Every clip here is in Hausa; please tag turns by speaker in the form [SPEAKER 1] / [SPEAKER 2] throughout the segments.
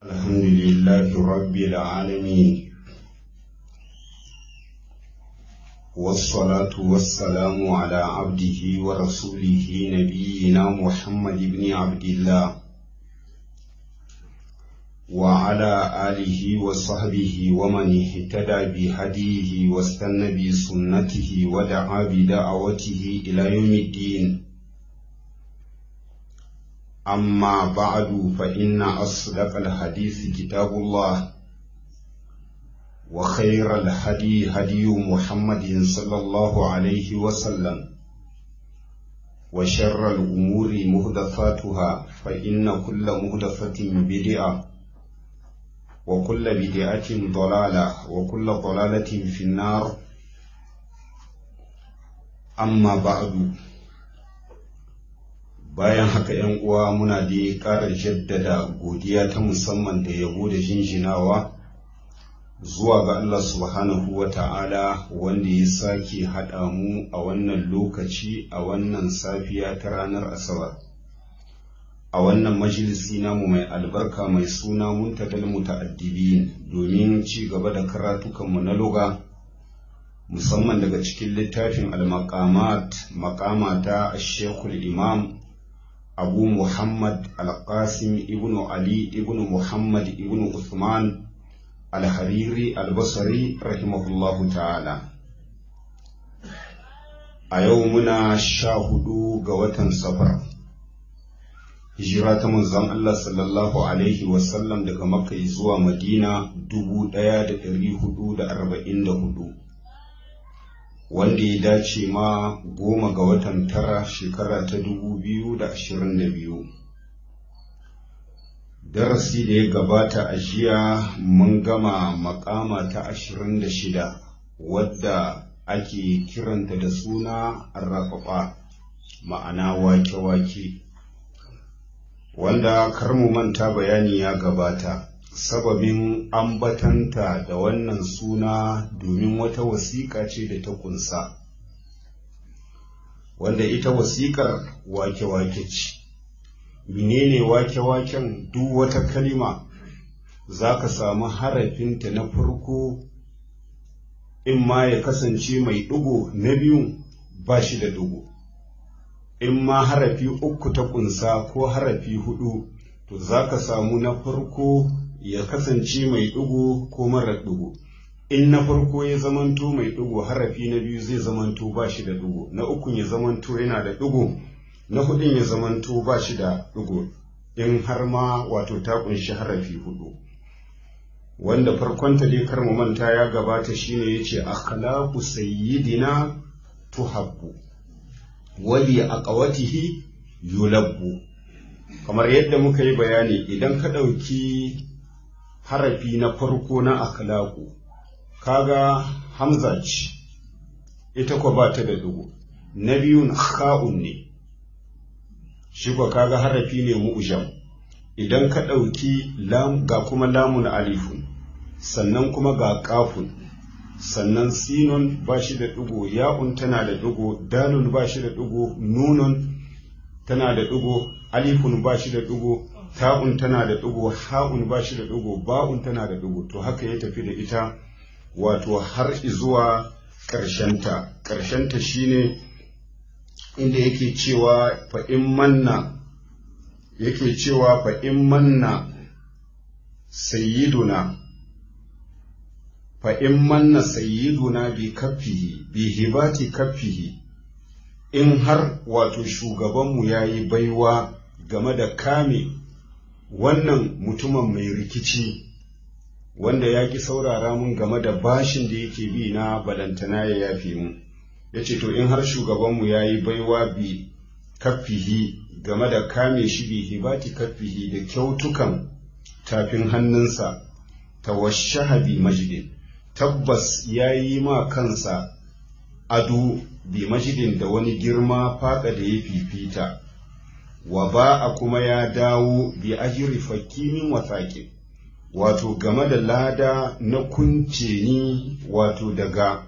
[SPEAKER 1] الحمد لله رب العالمين والصلاة والسلام على عبده ورسوله نبينا محمد بن عبد الله وعلى آله وصحبه ومن اهتدى بهديه واستنى بسنته ودعا بدعوته إلى يوم الدين أما بعد فإن أصدق الحديث كتاب الله وخير الهدي هدي محمد صلى الله عليه وسلم وشر الأمور مهدفاتها فإن كل مهدفة بدعة وكل بدعة ضلالة وكل ضلالة في النار أما بعد bayan haka ‘yan uwa muna da ƙara jaddada godiya ta musamman da yabo da jinjinawa zuwa ga Allah subhanahu wa ta'ala wanda ya sake haɗa mu a wannan lokaci a wannan safiya ta ranar asabar a wannan majalisi namu mai albarka mai suna muntadal muta'addibin domin ci gaba da karatukanmu na luga musamman daga cikin littafin al-maqamat maqama ta shekul imam abu muhammad al-qasim ibn ali ibn muhammad ibn usman al-hariri al-basri rahimahullahu ta'ala a yau muna sha hudu ga watan safar hijira ta manzon Allah sallallahu alaihi wasallam daga makka zuwa madina dubu ɗaya da ɗari hudu da arba'in da hudu wanda ya dace ma goma ga watan tara shekara ta dubu biyu da ashirin da biyu darasi da ya gabata a jiya mun gama makama ta ashirin da shida wadda ake kiranta da suna arrafafa ma'ana wake-wake wanda kar mu manta bayani ya gabata sababin ambatanta da wannan suna domin wata wasiƙa ce da ta kunsa wanda ita wasiƙar wake-wake ce menene wake-waken duk wata kalima za ka samu harafinta na farko in ma ya kasance mai ɗigo na biyu ba shi da ɗigo in ma harafi uku ta kunsa ko harafi hudu to za ka samu na farko ya kasance mai ɗigo ko mara ɗigo in na farko ya zamanto mai ɗigo harafi na biyu zai zamanto ba shi da ɗigo na ukun ya zamanto yana da ɗigo na hudun ya zamanto ba shi da ɗigo in har ma wato ta kunshi harafi hudu wanda farkonta dai kar mu manta ya gabata shine yace akhlaqu sayyidina tuhabbu wali aqawatihi yulabbu kamar yadda muka yi bayani idan ka ɗauki harafi na farko na akhlaqu kaga hamza ce ita ko ba ta da dugu na biyun kha'un ne shi ko kaga harafi ne mu'jam idan ka ɗauki lam ga kuma lamun alifun sannan kuma ga kafun sannan sinun ba shi da ɗigo ya'un tana da ɗigo dalun ba shi da ɗigo nunun tana da ɗigo alifun ba shi da ɗigo ta'un tana da ɗigo ha'un ba shi da ɗigo ba'un tana da ɗigo to haka ya tafi da ita wato har zuwa ƙarshenta ƙarshenta shine inda yake cewa fa in manna yake cewa fa in manna sayyiduna fa in manna sayyiduna bi kaffihi bi hibati kaffihi in har wato shugabanmu ya yi baiwa game da kame wannan mutumin mai rikici wanda ya ki saurara mun game da bashin da yake bi na balantana ya yafe mu ya ce to in har shugabanmu ya yi baiwa bi kaffihi game da kame shi bi hibati kaffihi da kyautukan tafin hannunsa tawashaha bi majidin tabbas ya yi ma kansa ado bi majidin da wani girma faɗa da ya fifita wa ba a kuma ya dawo bi ajiri fakimin wasaƙi wato game da lada na kunce ni wato daga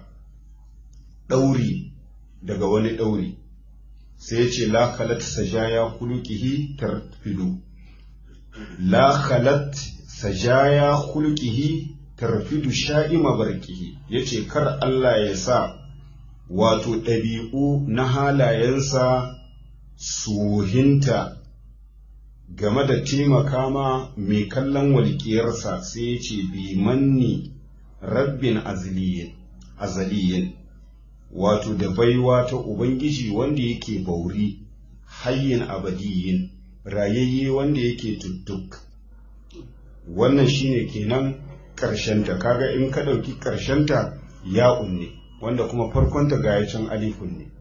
[SPEAKER 1] ɗauri daga wani ɗauri sai ce la khalat sajaya kulukihi tarfidu la khalat sajaya hulkihi tarfidu sha'ima barkihi yace kar Allah ya sa wato ɗabi'u na halayensa suhinta game da taimaka ma mai kallon walƙiyarsa sai ya ce bi manni rabbin azaliyin wato da baiwa ta ubangiji wanda yake bauri hayyin abadiyin rayayye wanda yake tuttuk wannan shine kenan ƙarshenta kaga in ka ɗauki ƙarshenta ya ne wanda kuma farkonta ga can alifun ne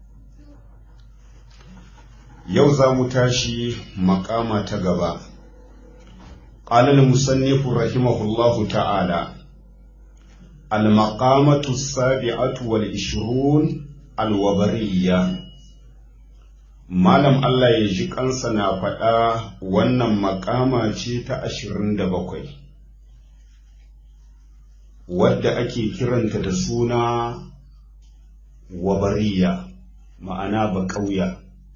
[SPEAKER 1] yau za mu tashi makama ta gaba ƙalal musannifu rahimahullahu ta'ala المقامة السابعة والعشرون الوبرية Malam Allah ya ji kansa na faɗa wannan makama ce ta ashirin da bakwai, wadda ake kiranta da suna wabariya, ma'ana baƙauya.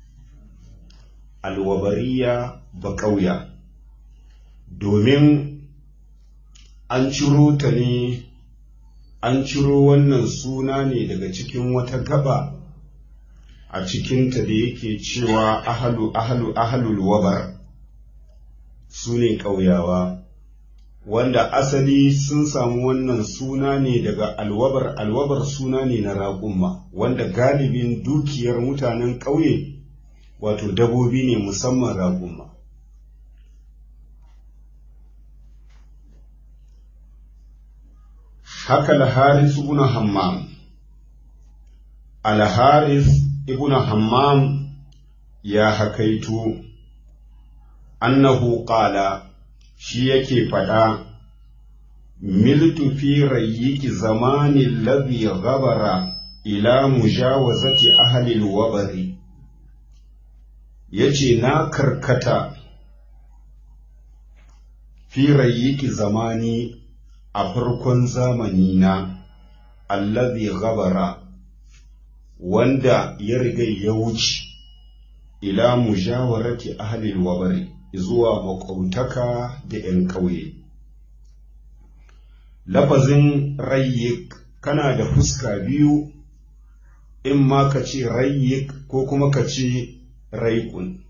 [SPEAKER 1] Alwabariya baƙauya, domin an ciro ta ne an ciro wannan suna ne daga cikin wata gaba a cikinta da yake cewa ahalu ahalu ahalul wabar su ne ƙauyawa wanda asali sun samu wannan suna ne daga alwabar alwabar suna ne na raƙumma wanda galibin dukiyar mutanen ƙauye wato dabobi ne musamman raƙumma haka al-haris ibn hammam al-haris ibn hammam ya hakaito annahu qala shi yake fada miltu fi rayyiki zamani alladhi ghabara ila mujawazati ahli al-wabari yace na karkata fi rayyiki zamani a farkon zamani na allazi gabara wanda ya riga ya wuce ila mujawarati ahlil wabari zuwa maƙautaka da ‘yan ƙauye. Lafazin rayyik kana da fuska biyu in ma ka ce rayyik ko kuma ka ce raikun.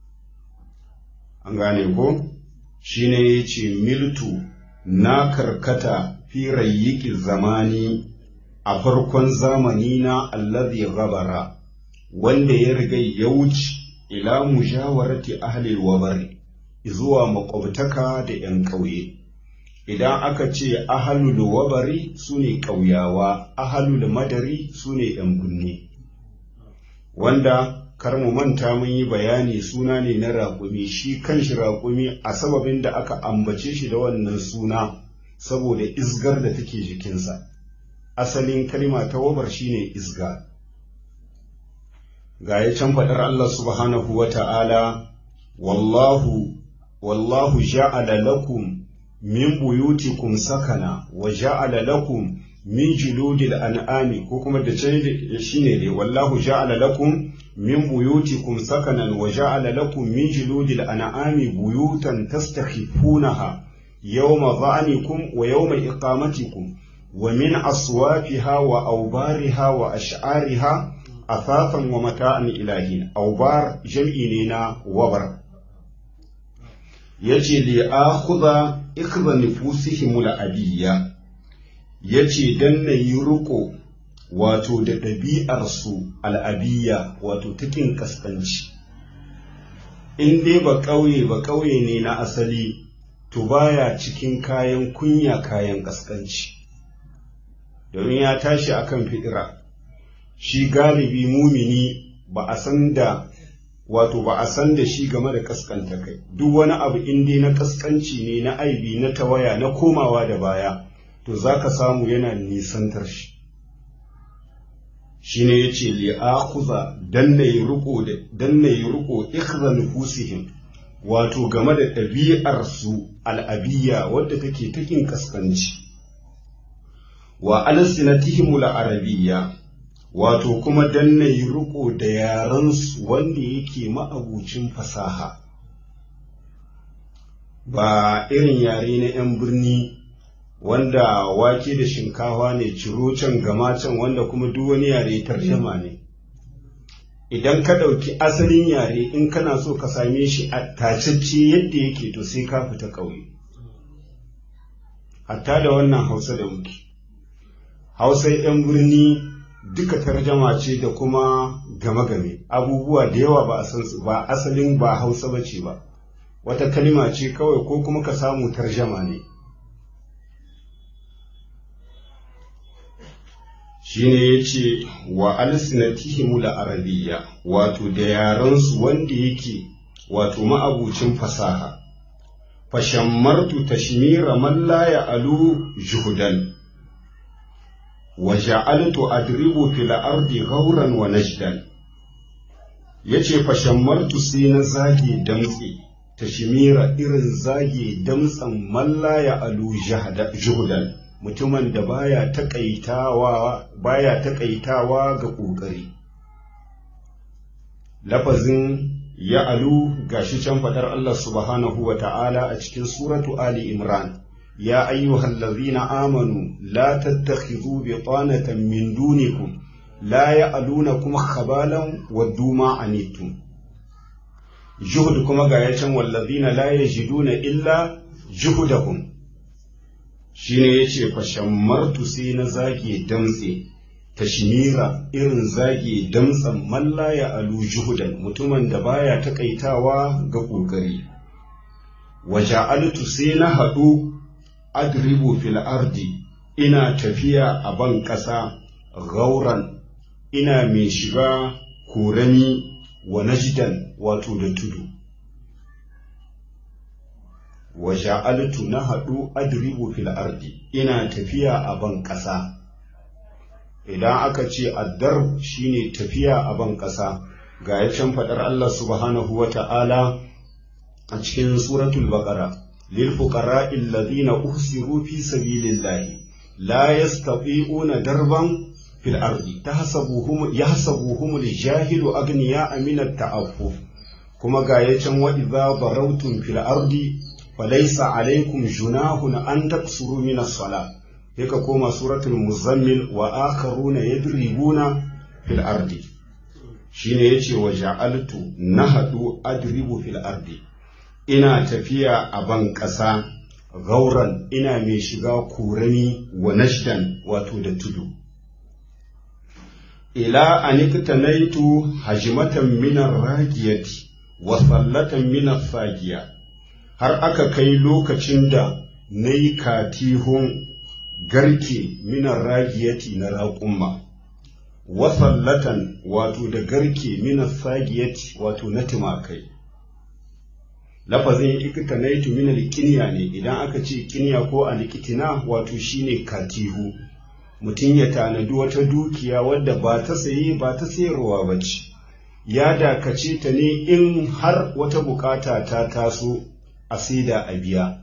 [SPEAKER 1] An gane ko? Shi ne ya ce miltu na karkata fi rayyiki zamani a farkon zamani na allazi gabara wanda ya riga ya wuce ila mujawarati ahli wabari zuwa makwabtaka da ‘yan ƙauye. Idan aka ce ahalul wabari su ne ƙauyawa, ahalul madari su ne ‘yan kunne. Wanda kar mu manta mun yi bayani suna ne na raƙumi shi kanshi raƙumi a sababin da aka ambace shi da wannan suna saboda isgar da take jikinsa asalin kalma ta wabar shine isga ga ya can faɗar Allah subhanahu wa ta'ala wallahu wallahu ja'ala lakum min buyutikum sakana wa ja'ala lakum min juludil an'ami ko kuma da can shine dai wallahu ja'ala lakum min buyutikum sakanan wa ja'ala lakum min juludil an'ami buyutan tastakhifunaha yawma dha'nikum wa yawma iqamatikum wa min aswafiha wa awbariha wa ash'ariha athafan wa mata'an ilahin awbar jam'i ne na wabar yace li akhudha ikhdha nufusihim al-abiyya yace dan nayi ruko wato da ɗabi'arsu al'abiyya wato takin kaskanci in dai ba ƙauye ba ƙauye ne na asali to baya cikin kayan kunya kayan kaskanci domin ya tashi akan fitira shi galibi mumini ba a san da wato ba a san da shi game da kaskanta kai duk wani abu in dai na kaskanci ne na aibi na tawaya na komawa da baya to za ka samu yana nisantar shi shi ne ya ce li'akuza dan na yi riko dan na yi riko ikhza nufusihim wato game da ɗabi'arsu al'abiyya wadda take takin kaskanci wa alsinatihim arabiyya wato kuma dan na yi riko da yarensu wanda yake ma'abucin fasaha ba irin yare na 'yan birni wanda wake da shinkawa ne ciro can gama can wanda kuma duk wani yare tarjama ne idan ka ɗauki asalin yare in kana so ka same shi a tacacce yadda yake to sai ka fita ƙauye hatta da wannan hausa da muke hausa 'yan birni duka tarjama ce da kuma game-game abubuwa da yawa ba a san su ba asalin ba hausa ba ce ba wata kalima ce kawai ko kuma ka samu tarjama ne shine ya ce wa alsinatihim la arabiyya wato da yarensu wanda yake wato ma'abucin fasaha fashammartu tashmira man la ya'alu juhudan wa ja'altu adribu fil ardi ghawran wa najdan yace fashammartu sai na zage damtse tashmira irin zage damtsan man la ya'alu juhudan mutumin da baya taƙaitawa baya taƙaitawa ga ƙoƙari lafazin ya alu gashi can faɗar Allah subhanahu wa ta'ala a cikin suratu Ali Imran ya ayyuhal ladzina amanu la tattakhidhu bitanatan min dunikum la ya'lunakum khabalan waddu ma anittum juhud kuma ga yacan wallazina la yajiduna illa juhudahum shi ne ya ce fashammartu sai na zage damtse tashmira irin zage damtsen mallaya alu juhudan mutumin da baya takaitawa ga ƙoƙari waja'altu sai na haɗu adribu fil ardi ina tafiya a ban ƙasa gauran ina mai shiga korami wa najdan wato da tudu wa ja'altu na haɗu adribu fil ardi ina tafiya a ban ƙasa idan aka ce addar shine tafiya a ban ƙasa ga ya can faɗar Allah subhanahu wa ta'ala a cikin suratul baqara lil fuqara'i alladhina uhsiru fi sabilillahi la yastati'una darban fil ardi tahsabuhum yahsabuhum al-jahilu aghniya'a min at-ta'affuf kuma ga ya can wa idza darawtum fil ardi falaisa alaikum junahun an taksuru min as-sala yaka koma suratul muzammil wa akharuna yadribuna fil ardi shine yace wa ja'altu nahadu adribu fil ardi ina tafiya a ban ƙasa gauran ina mai shiga kurami wa nashdan wato da tudu ila aniktanaitu hajmatan min ar-ragiyati wa sallatan min as-sagiya har aka kai lokacin da na yi katihun garke minan ragiyati na raƙumma wasallatan wato da garke minan sagiyati wato na tumakai lafazin ikitanaitu minal kiniya ne idan aka ce kiniya ko alikitina wato shine katihu mutum ya tanadi wata dukiya wadda ba ta saye ba ta sayarwa ba ce ya dakace ta ne in har wata bukata ta taso a saida a biya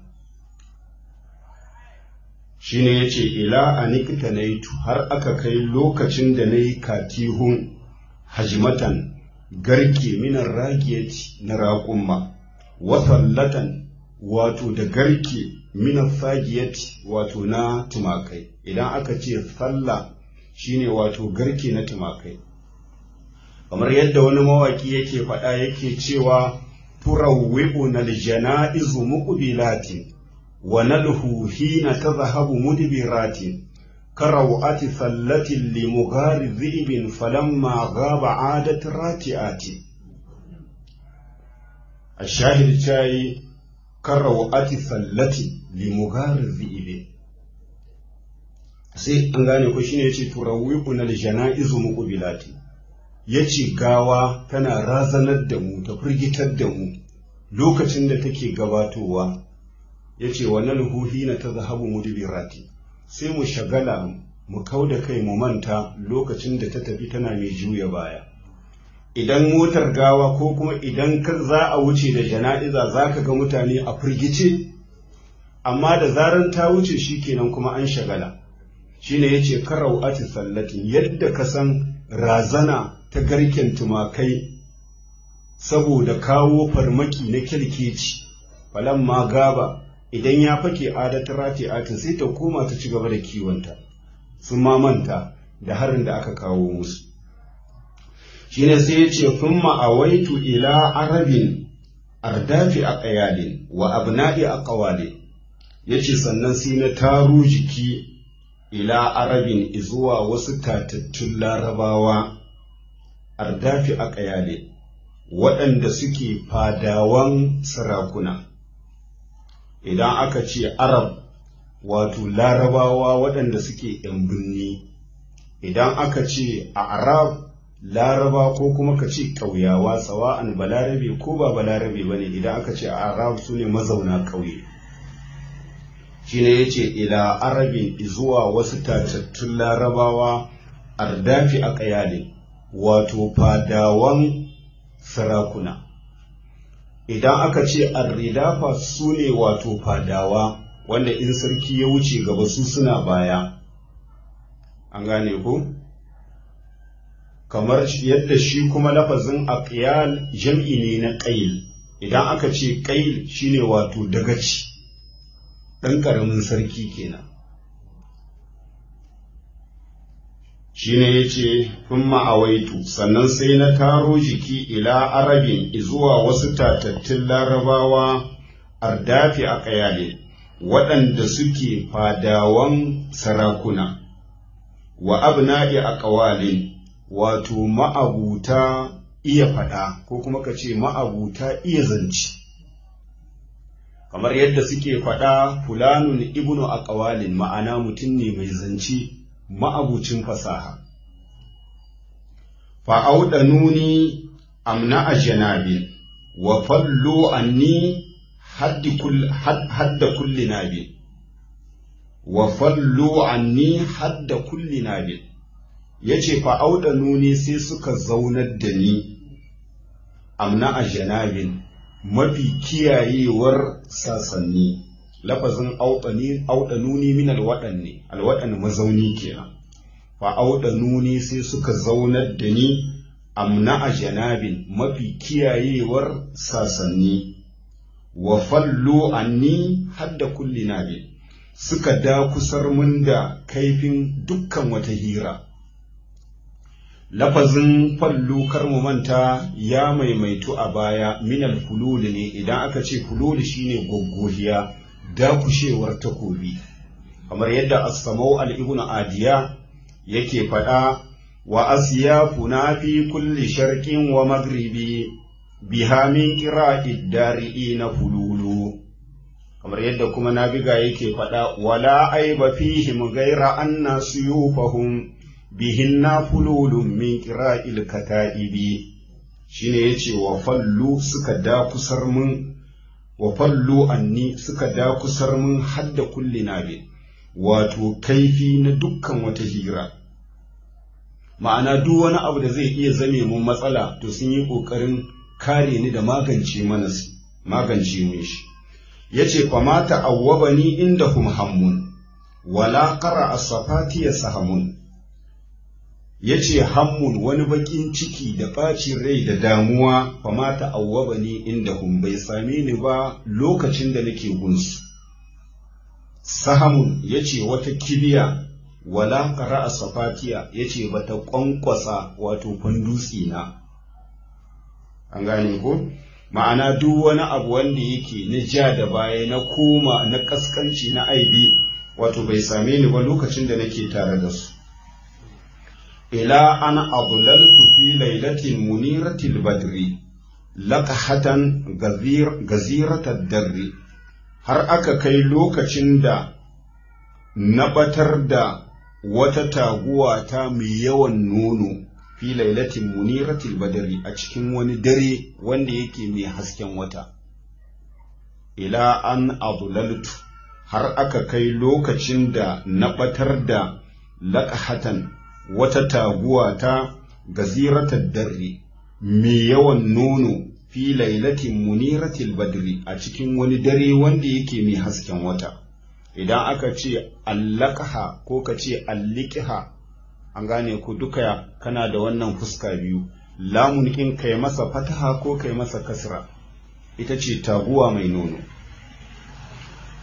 [SPEAKER 1] shi ne ya ce ila a nikita na har aka kai lokacin da na yi katihun hajimatan garke minan ragiyati na raƙumma wasallatan wato da garke minan sagiyati wato na tumakai idan aka ce sallah shine wato garke na tumakai kamar yadda wani mawaki yake faɗa yake cewa turawwi'una aljana'izu muqbilatin wa nalhu hina tadhhabu mudbiratin karawati sallatin li mughari dhibin falamma ghaba 'adat rati'ati ashahid chai karawati sallatin li mughari dhibin sai an gane ko shine yace turawwi'una aljana'izu muqbilatin ya ce gawa tana razanar da mu ta firgitar da mu lokacin da take gabatowa ya ce wannan huhi na ta zahabu mudbirati sai mu shagala mu kau da kai mu manta lokacin da ta tafi tana mai juya baya idan motar gawa ko kuma idan ka za a wuce da jana'iza za ka ga mutane a firgice amma da zaran ta wuce shi kenan kuma an shagala shine yace karau ati sallatin yadda ka san razana ta garken tumakai saboda kawo farmaki na kyalkeci falamma gaba idan ya fake adatar rati'atin sai ta koma ta ci gaba da kiwonta sun mamanta da harin da aka kawo musu shine sai ya ce thumma awaitu ila arabin ardafi a ƙayalin wa abna'i a ƙawale ya ce sannan sai na taro jiki ila arabin izuwa wasu tatattun larabawa ardafi a ƙayale waɗanda suke fadawan sarakuna idan aka ce arab wato larabawa waɗanda suke ‘yan birni idan aka ce a arab laraba ko kuma ka ce ƙauyawa sawa'an balarabe ko ba balarabe ba ne idan aka ce a arab su ne mazauna ƙauye shi ne ya ce ila arabin zuwa wasu tatattun larabawa ardafi a ƙayale wato fadawan sarakuna idan aka ce arridafa su ne wato fadawa wanda in sarki ya wuce gaba su suna baya an gane ku kamar yadda shi kuma lafazin aqyal jam'i ne na ƙail idan aka ce ƙail shine wato dagaci ɗan ƙaramin sarki kenan shine yace kun ma'awaitu sannan sai na taro jiki ila arabin zuwa wasu tatattun larabawa ardafi a ƙayale waɗanda suke fadawan sarakuna wa abna'i a ƙawalin wato ma'abuta iya faɗa ko kuma ka ce ma'abuta iya zance kamar yadda suke faɗa fulanun ibnu a ƙawalin ma'ana mutum ne mai zance ma'abucin fasaha fa'auɗa nuni amna a janabin wa fallo anni hadda kulli nabin wa fallo anni hadda kulli nabin ya ce fa'auɗa nuni sai suka zaunar da ni amna a janabin mafi kiyayewar sasanni lafazin auɗa nuni min alwaɗan ne alwaɗan mazauni kenan fa auɗa nuni sai suka zaunar da ni amna a janabin mafi kiyayewar sasanni wa fallo anni hadda kulli nabin suka da kusar mun da kaifin dukkan wata hira lafazin fallu kar mu manta ya maimaitu a baya minal fulul ne idan aka ce fulul shine goggohiya dakushewar takobi kamar yadda as-samau al-ibn adiya yake faɗa wa asyafuna fi kulli sharqin wa maghribi biha min qira'id dari'ina fululu kamar yadda kuma nabiga yake faɗa wala aiba fihim ghayra anna suyufahum bihinna fululun min qira'il kata'ibi shine yace wa fallu suka da kusar mun wa fallu anni suka da kusar mun hadda kulli nabi wato kaifi na dukkan wata hira ma'ana duk wani abu da zai iya zame mun matsala to sun yi ƙoƙarin kare ni da magance mana magance mun shi yace fa mata awwabani inda hum hammun wala qara as-safati sahamun yace hammun wani bakin ciki da ɓacin rai da damuwa fa mata awwabani inda hum bai same ni ba lokacin da nake gunsu sahamun yace wata kibiya wala qara as-safatiya yace bata kwankwasa wato dutse na an gane ko ma'ana duk wani abu wanda yake na ja da baya na koma na kaskanci na aibi wato bai same ni ba lokacin da nake tare da su ila an adlaltu fi lailatin muniratil badri laqahatan gazir gaziratad darri har aka kai lokacin da na batar da wata taguwa ta mai yawan nono fi lailatin muniratil badari a cikin wani dare wanda yake mai hasken wata ila an adulaltu har aka kai lokacin da na batar da laƙahatan wata taguwa ta gaziratar darri mai yawan nono fi lailatin muniratil badri a cikin wani dare wanda yake mai hasken wata idan aka ce allakaha ko ka ce allikiha an gane ku duka kana da wannan fuska biyu lamun in kai masa fataha ko kai masa kasra ita ce taguwa mai nono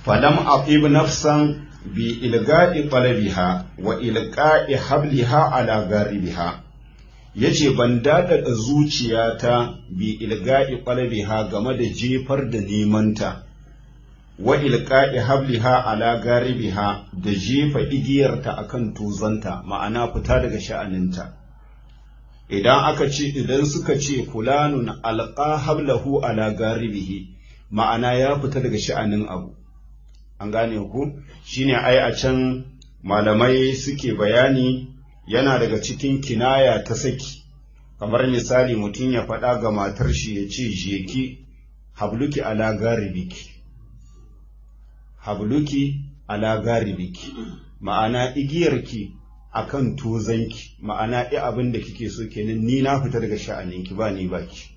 [SPEAKER 1] falam aqib nafsan bi ilga'i qalabiha wa ilqa'i habliha ala garibiha yace ban dadada zuciyata bi ilga'i qalabiha game da jefar da nemanta wa ilqa'i habliha ala garibiha da jefa igiyarta akan tuzanta ma'ana fita daga sha'aninta idan aka ce idan suka ce fulanun alqa hablahu ala garibihi ma'ana ya fita daga sha'anin abu an gane ku shine ai a can malamai suke bayani yana daga cikin kinaya ta saki kamar misali mutum ya faɗa ga matar shi ya ce jeki habluki ala garibiki habluki ala garibiki ma'ana igiyarki akan tozanki ma'ana i abin da kike so kenan ni na fita daga sha'aninki ba ni baki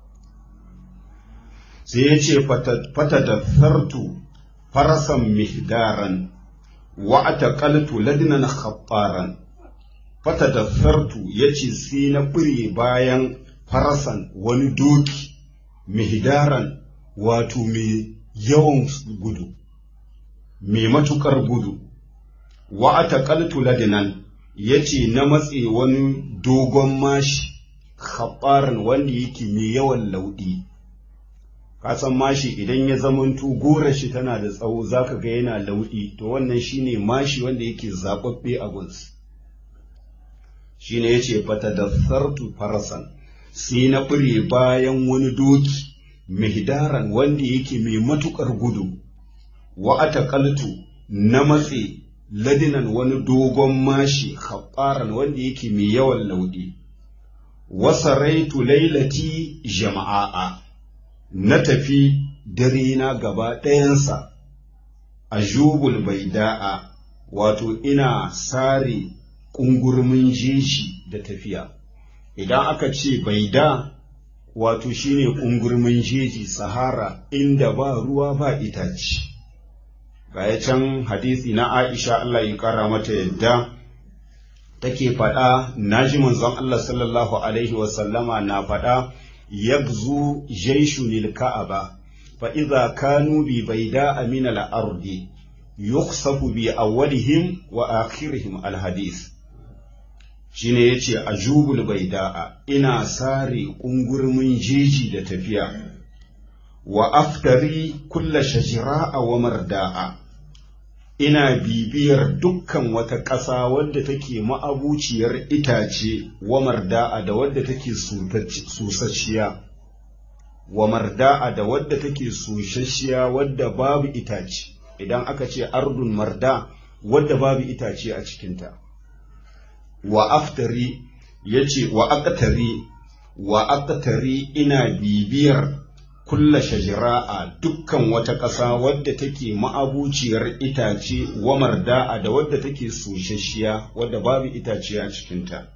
[SPEAKER 1] sai ya ce fata da fartu farasan mihdaran wa ataqaltu ladnan khattaran fata da fartu yace sai na bure bayan farasan wani doki mihdaran wato mai yawan gudu mai matukar gudu wa ataqaltu ladnan yace na matse wani dogon mashi khattaran wanda yake mai yawan laudi kasan mashi idan ya zamanto gora shi tana da tsawo zaka ga yana lauɗi to wannan shine mashi wanda yake zababbe a gunsu shine yace fatadassartu farasan sai na fure bayan wani doki mihdaran wanda yake mai matukar gudu wa ataqaltu na matse ladinan wani dogon mashi khabbaran wanda yake mai yawan lauɗi wasaraitu lailati jama'a na tafi dare na gaba ɗayansa a jubul bai da'a wato ina sare ƙungurmin jeji da tafiya idan aka ce bai da wato shine ƙungurmin jeji sahara inda ba ruwa ba itace gaya can hadisi na aisha Allah ya ƙara mata yadda take faɗa naji manzon Allah sallallahu alaihi wasallama na faɗa يغزو جيش للكعبة فإذا كانوا ببيداء من الأرض يخسف بأولهم وآخرهم الحديث shine yace ajubul baida'a ina sare ƙungurmin jeji da tafiya wa aftari kulla shajira'a wa marda'a ina bibiyar dukkan wata ƙasa wadda take ma'abuciyar itace wa marda'a da wadda take susasshiya wa marda'a da wadda take susasshiya wadda babu itace idan aka ce ardun marda wadda babu itace a cikinta wa aftari yace wa aqtari wa aqtari ina bibiyar kulla shajira'a dukkan wata ƙasa wadda take ma'abuciyar itace wa marda'a da wadda take soshashiya wadda babu itace a cikinta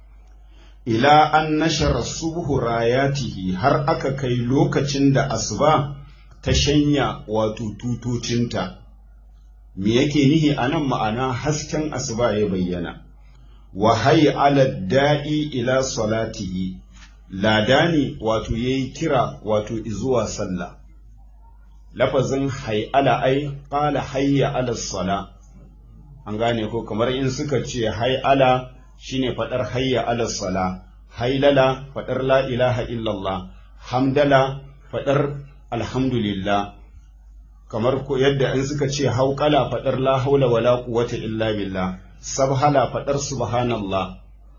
[SPEAKER 1] ila an nashara subhu rayatihi har aka kai lokacin da asuba ta shanya wato tutocinta me yake nihi a nan ma'ana hasken asuba ya bayyana wa ala da'i ila salatihi ladani wato ya yi kira wato izuwa sallah lafazin hay'ala ai ƙala hayya ala sala an gane ko kamar in suka ce hay'ala shine faɗar hayya ala sala hailala faɗar la ilaha illallah hamdala faɗar alhamdulillah kamar ko yadda in suka ce hauƙala faɗar la haula wala quwwata illa billah sabhala faɗar subhanallah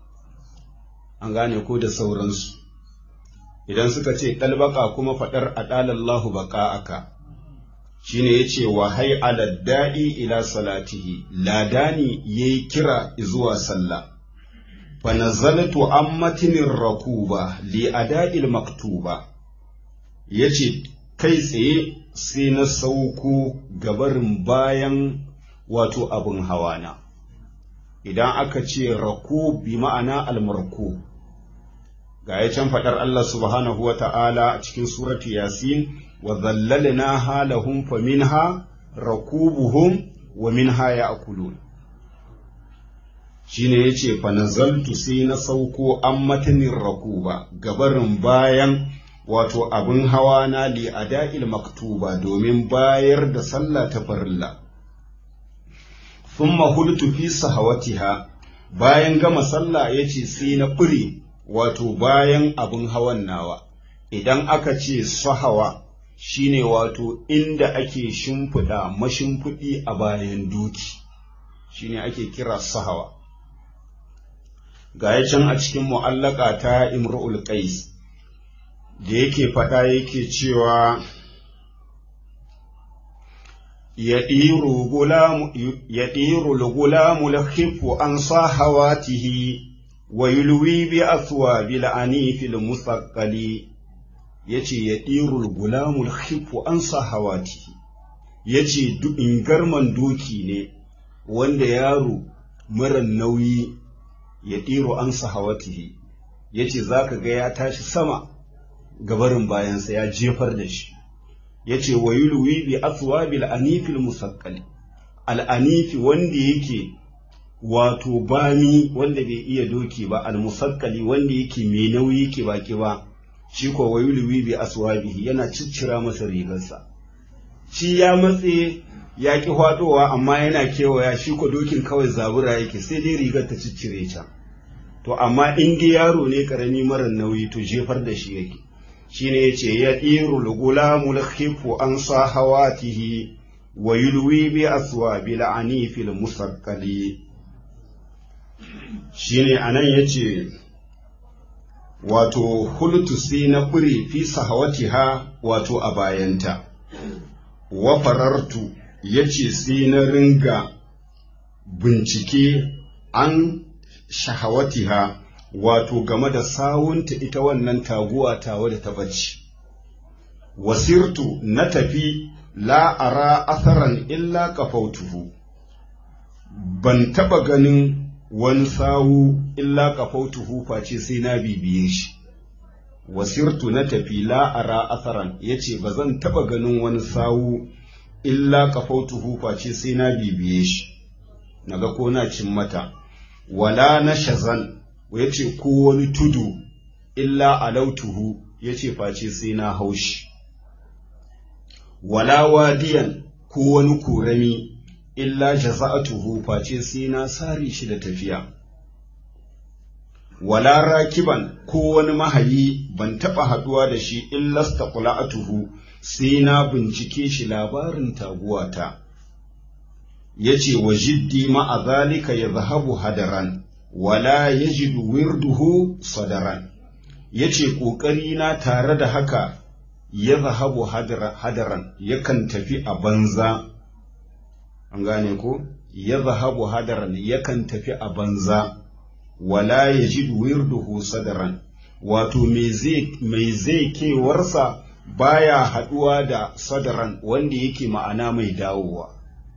[SPEAKER 1] an gane ko da sauransu idan suka ce ɗalbaka kuma faɗar a ɗalallahu baƙa'aka shi ne ya ce wa hai da'i ila salatihi ladani ya yi kira zuwa sallah fa nazaltu an matinin rakuba li ada'il maktuba ya ce kai tsaye sai na sauko gabarin bayan wato abin hawana idan aka ce raku bi ma'ana almarku ga ya can faɗar Allah subhanahu wa ta'ala a cikin suratu yasin wa zallalna halahum fa minha rakubuhum wa minha ya'kulun shine yace fa nazaltu sai na sauko an matanin rakuba gabarin bayan wato abin hawa na li ada'il maktuba domin bayar da sallah ta farilla thumma hultu fi sahawatiha bayan gama sallah yace sai na bure wato bayan abin hawan nawa idan aka ce sahawa shine wato inda ake shimfiɗa mashimfiɗi a bayan doki shine ake kira sahawa ga can a cikin mu'allaka ta imru'ul qais da yake faɗa yake cewa yaɗiru lugulamu lahifu an sahawatihi wa yulwi bi aswa bil anifil musaqqali yace yaɗiru lugulamu lahifu an sahawatihi yace in garman doki ne wanda yaro mara nauyi ya ɗiro an sahawatihi ya ce za ka ga ya tashi sama gabarin bayansa ya jefar da shi ya ce wa yulwi bi aswa bil anifil musaqqali al anifi wanda yake wato bani wanda bai iya doki ba al musaqqali wanda yake mai nauyi ke baki ba shi ko wa yulwi bi aswabihi yana ciccira masa rigarsa shi ya matse ya ki hwadowa amma yana kewaya shi ko dokin kawai zabura yake sai dai rigar ta ciccire ta to amma in dai yaro ne karami mara nauyi to jefar da shi yake shine yace ya diru lugulamu lakhifu an sahawatihi wa yulwi bi aswabi la'anifi musaqqali shine anan yace wato hultu sai na fure fi sahawatiha wato a bayanta wa farartu yace sai na ringa bincike an shahawatiha wato game da sawunta ita wannan taguwa tawa da ta bacci wasirtu na tafi la ara atharan illa kafautuhu ban taba ganin wani sawu illa kafautuhu face sai na bibiye shi wasirtu na tafi la ara atharan yace ba zan taba ganin wani sawu illa kafautuhu face sai na bibiye shi naga ko na cin mata wala na shazan ya ce ko wani tudu illa alautuhu ya ce face sai na haushi wala wadiyan ko wani korami illa jaza'atuhu face sai na sare shi da tafiya wala rakiban ko wani mahayi ban taɓa haɗuwa da shi illa staqla'atuhu sai na bincike shi labarin taguwata ya ce wa jiddi ma'a zalika ya zahabu hadaran wala ya jidu wirduhu sadaran ya ce ƙoƙarina tare da haka ya zahabu hadaran yakan tafi a banza an gane ko ya zahabu hadaran yakan tafi a banza wala ya jidu wirduhu sadaran wato mai zai kewarsa baya haɗuwa da sadaran wanda yake ma'ana mai dawowa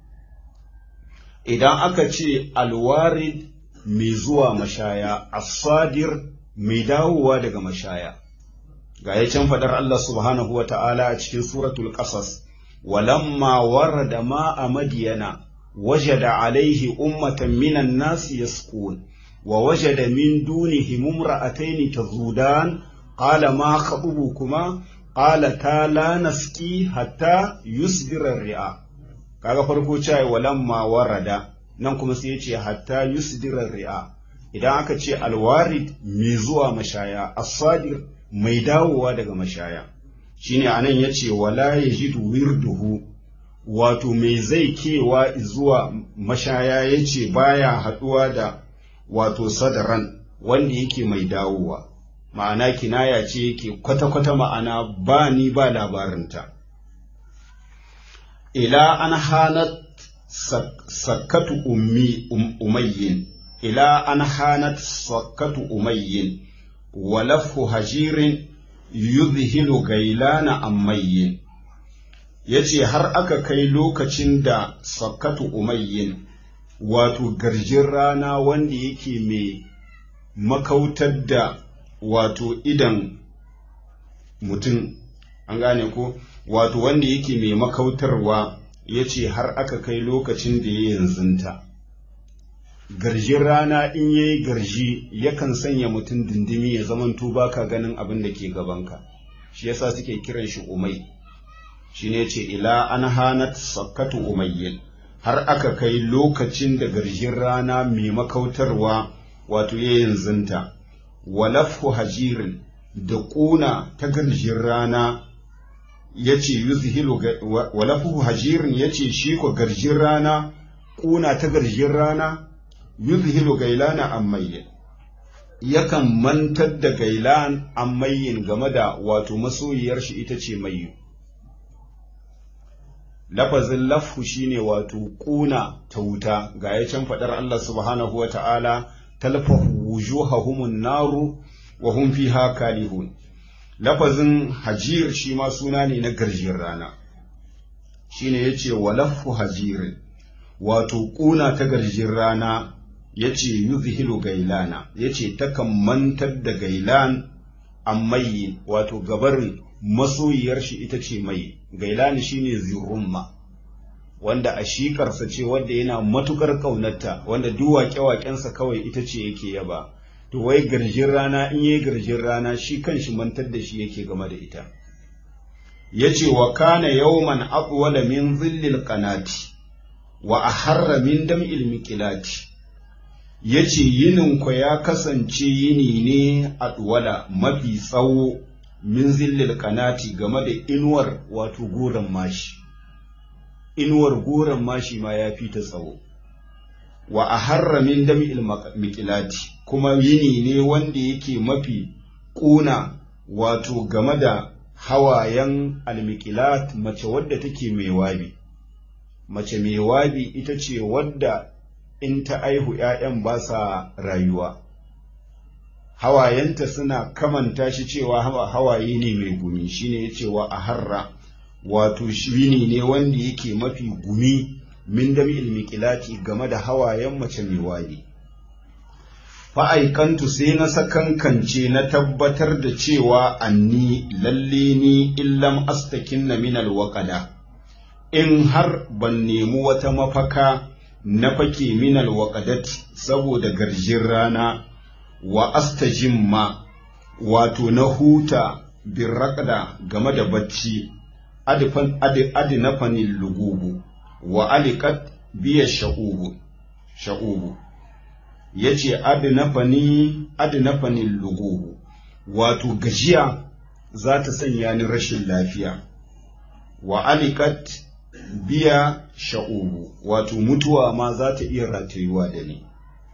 [SPEAKER 1] idan aka ce alwarid mai zuwa mashaya asadir mai dawowa daga mashaya ga ya can faɗar Allah subhanahu wa ta'ala a cikin suratul ƙasas walamma warada ma'a madiyana wajada alaihi ummatan minan nasi yasqun wa wajada min dunihim imra'atayn tazudan qala ma khatubukuma qala ta la naski hatta yusdira ri'a kaga farko cewa walamma warada nan kuma sai yace hatta yusdira ri'a idan aka ce alwarid mai zuwa mashaya as-sadir mai dawowa daga mashaya shine anan yace wala yajidu wirduhu wato mai zai kewa zuwa mashaya yace baya haduwa da wato sadaran wanda yake mai dawowa ma'ana kinaya ce yake kwata-kwata ma'ana ba ni ba labarinta ila an hanat sakkatu ummi umayyin ila an hanat sakkatu umayyin wa lafu hajirin yuzhilu gailana ammayyin yace har aka kai lokacin da sakkatu umayyin wato garjin rana wanda yake mai makautar da wato idan mutum an gane ko wato wanda yake mai makautarwa ya ce har aka kai lokacin da ya yanzunta garjin rana in ya yi garji yakan sanya mutum dindimi ya zamanto baka ganin abin da ke gabanka shi yasa suke kiran shi umai shi ne ce ila an hanat sakkatu umayyin har aka kai lokacin da garjin rana mai makautarwa wato yayin zinta walafhu hajirin da ƙuna ta garjin rana ya ce yuzhilu walafu hajirin ya ce shi ko garjin rana ƙuna ta garjin rana yuzhilu gailana ammayyin yakan mantar da gailan ammayyin game da wato masoyiyar shi ita ce mayyu lafazin lafhu shine wato ƙuna ta wuta ga ya can faɗar Allah subhanahu wa ta'ala talfahu wujuhahumun naru wa hum fiha kalihun lafazin hajir shi ma suna ne na garjin rana shine yace walaffu hajirin wato kuna ta garjin rana yace yuzhilu gailana yace takan mantar da gailan ammayi wato gabarin masoyiyar shi ita ce mai gailani shine zirumma wanda a shikarsa ce wanda yana matukar ƙaunarta wanda duk waƙe-waƙensa kawai ita ce yake yaba to wai garjin rana in yi garjin rana shi kanshi mantar da shi yake game da ita yace wa kana yawman aqwala min zillil qanati wa aharra min dam'il miqilati yace yinin ku ya kasance yini ne adwala mafi tsawo min zillil qanati game da inuwar wato goran mashi inuwar goran mashi ma ya fi ta tsawo wa a harra min dami'il miqilati kuma yini ne wanda yake mafi ƙuna wato game da hawayen almiqilat mace wadda take mai wabi mace mai wabi ita ce wadda in ta aihu ‘ya'yan ba sa rayuwa hawayenta suna kamanta shi cewa hawaye ne mai gumi shine ya cewa a harra wato yini ne wanda yake mafi gumi min dami'il miqilati game da hawayen mace mai waye fa'aikantu sai na sakankance na tabbatar da cewa anni lalle ni illam astakinna min alwaqada in har ban nemi wata mafaka na fake min alwaqadati saboda garjin rana wa astajimma wato na huta birraqda game da bacci adifan adinafanil lugubu wa alikat biya sha'ubu sha'ubu yace adnafani adnafani lugubu wato gajiya za ta sanya ni rashin lafiya wa alikat biya sha'ubu wato mutuwa ma za ta iya ratayuwa da ni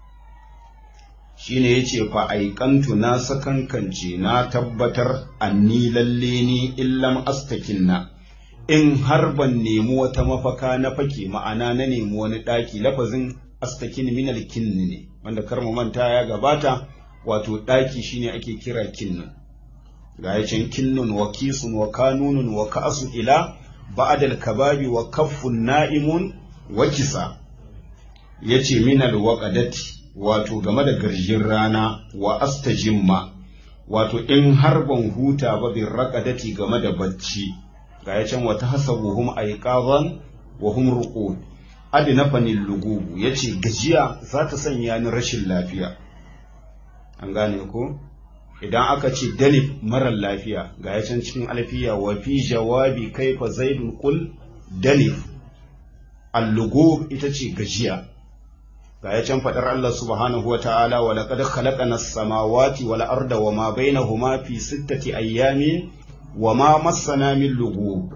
[SPEAKER 1] shine yace fa aikantu na sakankance na tabbatar anni lalle ni illam astakinna in har ban nemi wata mafaka na fake ma'ana na nemi wani ɗaki lafazin astakin minal kinni ne wanda kar mu manta ya gabata wato ɗaki shine ake kira kinnun ga yacin kinnun wa kisun wa kanunun wa ka'asu ila ba'dal kababi wa kaffun na'imun wa kisa yace minal waqadati wato game da garjin rana wa astajimma wato in har ban huta ba bin raqadati game da bacci ga ya can wata hasabuhum aiqazan wa hum ruqud adina fanil lugubu yace gajiya za ta sanya ni rashin lafiya an gane ko idan aka ce dalif marar lafiya ga ya can cikin alfiya wa fi jawabi kaifa zaidun qul dalif al-lugub ita ce gajiya ga ya can fadar Allah subhanahu wa ta'ala wa laqad khalaqana as-samawati wal arda wa ma bainahuma fi sittati ayyamin wa ma massana min lugub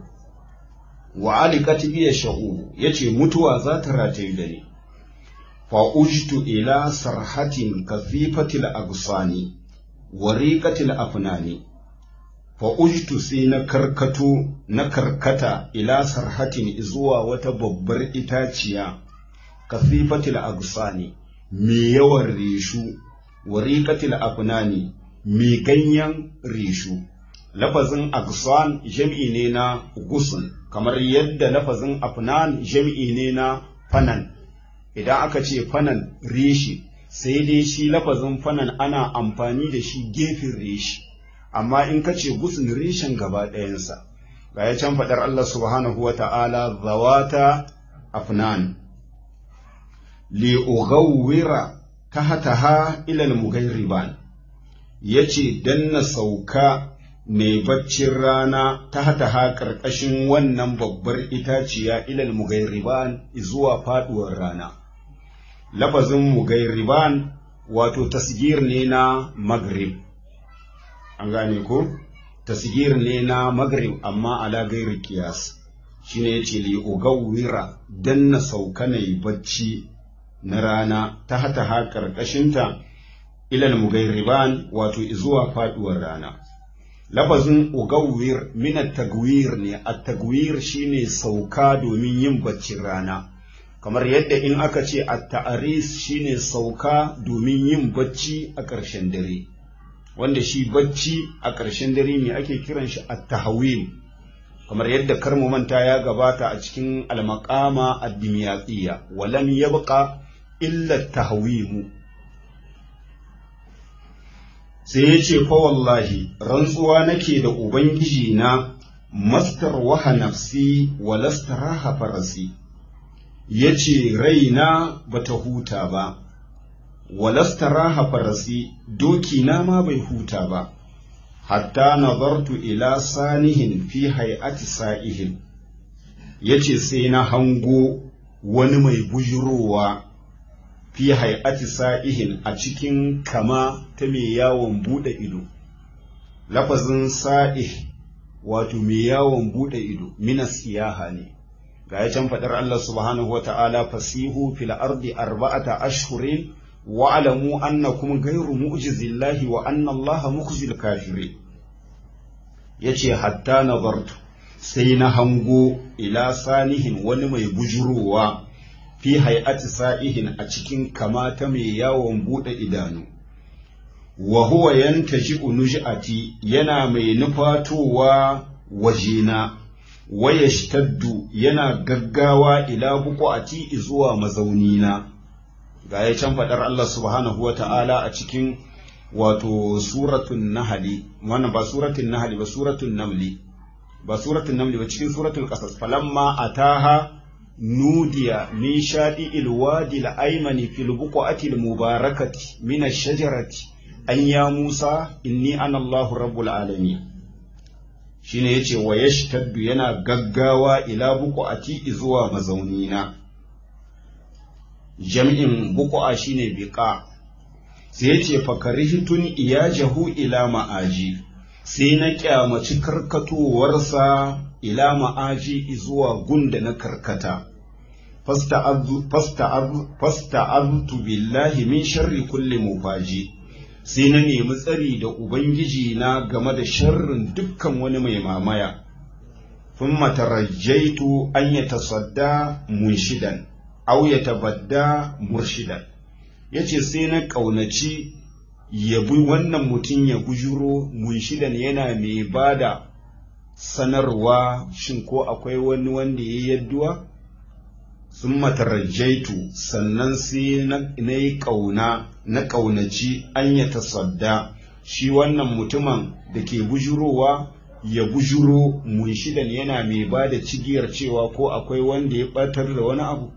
[SPEAKER 1] wa alikat biya sha'u yace mutuwa za ta rataye da ni fa ujtu ila sarhatin kathifatil agsani wa riqatil afnani fa ujtu sai na karkato na karkata ila sarhatin zuwa wata babbar itaciya kathifatil agsani mai yawan reshu wa riqatil afnani mai ganyen reshu lafazin agsan jam'i ne na gusun kamar yadda lafazin afnan jam'i ne na fanan idan aka ce fanan reshi sai dai shi lafazin fanan ana amfani da shi gefen reshi amma in ka ce gusun reshen gaba ɗayansa ga ya can faɗar Allah subhanahu wa ta'ala zawata afnan li ughawwira tahtaha ila al-mughayriban yace dan na sauka ne baccin rana ta hata ƙarƙashin wannan babbar itaciya ilal mugairiban zuwa faɗuwar rana lafazin mugairiban wato tasgir ne na maghrib an gane ko tasgir ne na maghrib amma ala gairi kiyas shine yace li ugawwira dan na sauka nayi bacci na rana ta hata ha karkashinta ilal mugairiban wato zuwa faduwar rana lafazin ugawwir min at-tagwir ne at-tagwir shine sauka domin yin baccin rana kamar yadda in aka ce at-ta'aris shine sauka domin yin bacci a ƙarshen dare wanda shi bacci a ƙarshen dare ne ake kiran shi at-tahwil kamar yadda karmu manta ya gabata a cikin al-maqama ad-dimyatiyya walam yabqa illa at-tahwim sai ya ce fa wallahi rantsuwa nake da ubangiji na mastar waha nafsi wa lastaraha farasi ya ce raina bata huta ba wa lastaraha farasi doki na ma bai huta ba hatta nazartu ila sanihin fi hay'ati sa'ihin ya ce sai na hango wani mai bujurowa fi hay'ati sa'ihin a cikin kama ta mai yawon bude ido lafazin sa'ih wato mai yawon bude ido minas siyaha ne ga ya can faɗar Allah subhanahu wa ta'ala fasihu fil ardi arba'ata ashhurin wa alamu annakum ghayru mu'jizillahi wa anna Allah mukhzil kafirin yace hatta nazartu sai na hango ila sanihin wani mai bujurowa fi hay'ati sa'ihin a cikin kamata mai yawon bude idanu wa huwa yantaji'u nuj'ati yana mai nufatowa wajena wa yashtaddu yana gaggawa ila buqati zuwa mazaunina ga ya can fadar Allah subhanahu wa ta'ala a cikin wato suratun nahli wannan ba suratun nahli ba suratun namli ba suratun namli ba cikin suratul qasas falamma ataha nudiya min shaɗi ilwadi al'aimani fil buqati mubarakati min ash-shajarati an ya Musa inni ana Allahu rabbul alamin shine yace wa yashtaddu yana gaggawa ila buqati zuwa mazaunina jam'in buqa shine biqa sai yace fakarihitun iyajahu ila ma'aji sai na kyamaci karkatowarsa ila ma'aji zuwa gunda na karkata fasta'aztu billahi min sharri kulli mufaji sai na nemi tsari da ubangiji na game da sharrin dukkan wani mai mamaya thumma tarajjaitu an yatasadda munshidan aw yatabadda murshidan yace sai na kaunaci yabi wannan mutum ya gujuro munshidan yana mai bada sanarwa shin ko akwai wani wanda ya yadduwa sun matarajaitu sannan sai na yi ƙauna na ƙaunaci an ya tasadda shi wannan mutumin da ke bujurowa ya bujuro munshidan yana mai ba da cigiyar cewa ko akwai wanda ya ɓatar da wani abu